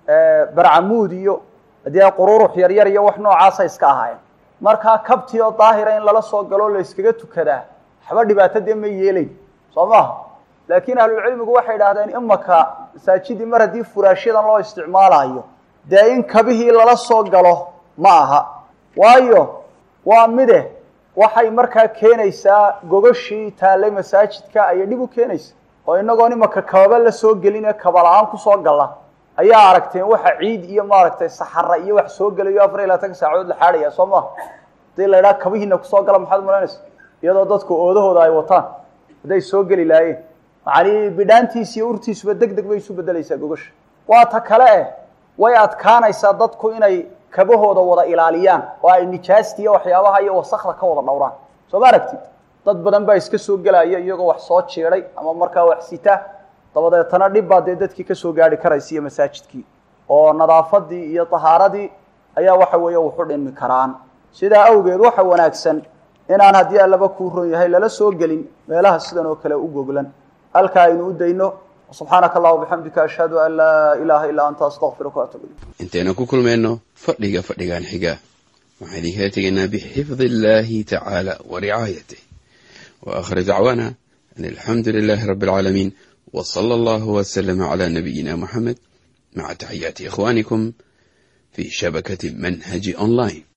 barcamuud iyo haddii qururux yaryar iyo wax noocaasa iska ahaayeen markaa kabtii oo daahira in lala soo galoo la yskaga tukadaa waxba dhibaato dee ma yeelayn soo maha laakiin ahlulcilmigu waxay idhahdeen imaka masaajidii mar haddii furaashyadan loo isticmaalayo dee in kabihii lala soo galo ma aha waayo waa mide waxay markaa keenaysaa gogashii taallay masaajidka ayay dhib u keenaysa oo inagoon imaka kababa la soo gelin ee kaba la-aan kusoo galla ayaa aragteen waxa ciid iyo maaragtay saxara iyo wax soo gelayo afar iyo labaatanka saacadood la xaadhaya soo maha hadii la idhaha kabihiina kusoo gala maxaad malaynaysa iyadoo dadku oodahooda ay wataan hadday soo geli laayeen macanii bidhaantiisi iyo urtiisuba deg deg bay isu bedelaysaa gogasha waa ta kale eh way adkaanaysaa dadku inay kabahooda wada ilaaliyaan oo ay nijaasta iyo waxyaabaha iyo wasakda ka wada dhowraan soo ma aragtid dad badan baa iska soo gelaya iyagoo wax soo jiiday ama markaa wax sita dabadeetana dhib baa dee dadkii kasoo gaari karaysa iyo masaajidkii oo nadaafadii iyo tahaaradii ayaa waxa weeye wuxu dhimi karaan sidaa awgeed waxa wanaagsan inaan haddii allaba kuu ron yahay lala soo gelin meelaha sidan oo kale u goglan halkaa aynu u dayno subxaanaka allah bixamdika ashhadu an laa ilaaha illaa anta astaqfiruka waatubu ilayk intaynu ku kulmayno fadhiga fadhigan xiga waxaan idinkala tegaynaa bixifdi illahi tacaala wa ricaayatih wa akhir dacwaana an alxamdu lilahi rabi alcaalamiin w sala allahu wslama cala nabiyina muxamed maca taxiyaati ikhwanikum fi shabakati manhaji online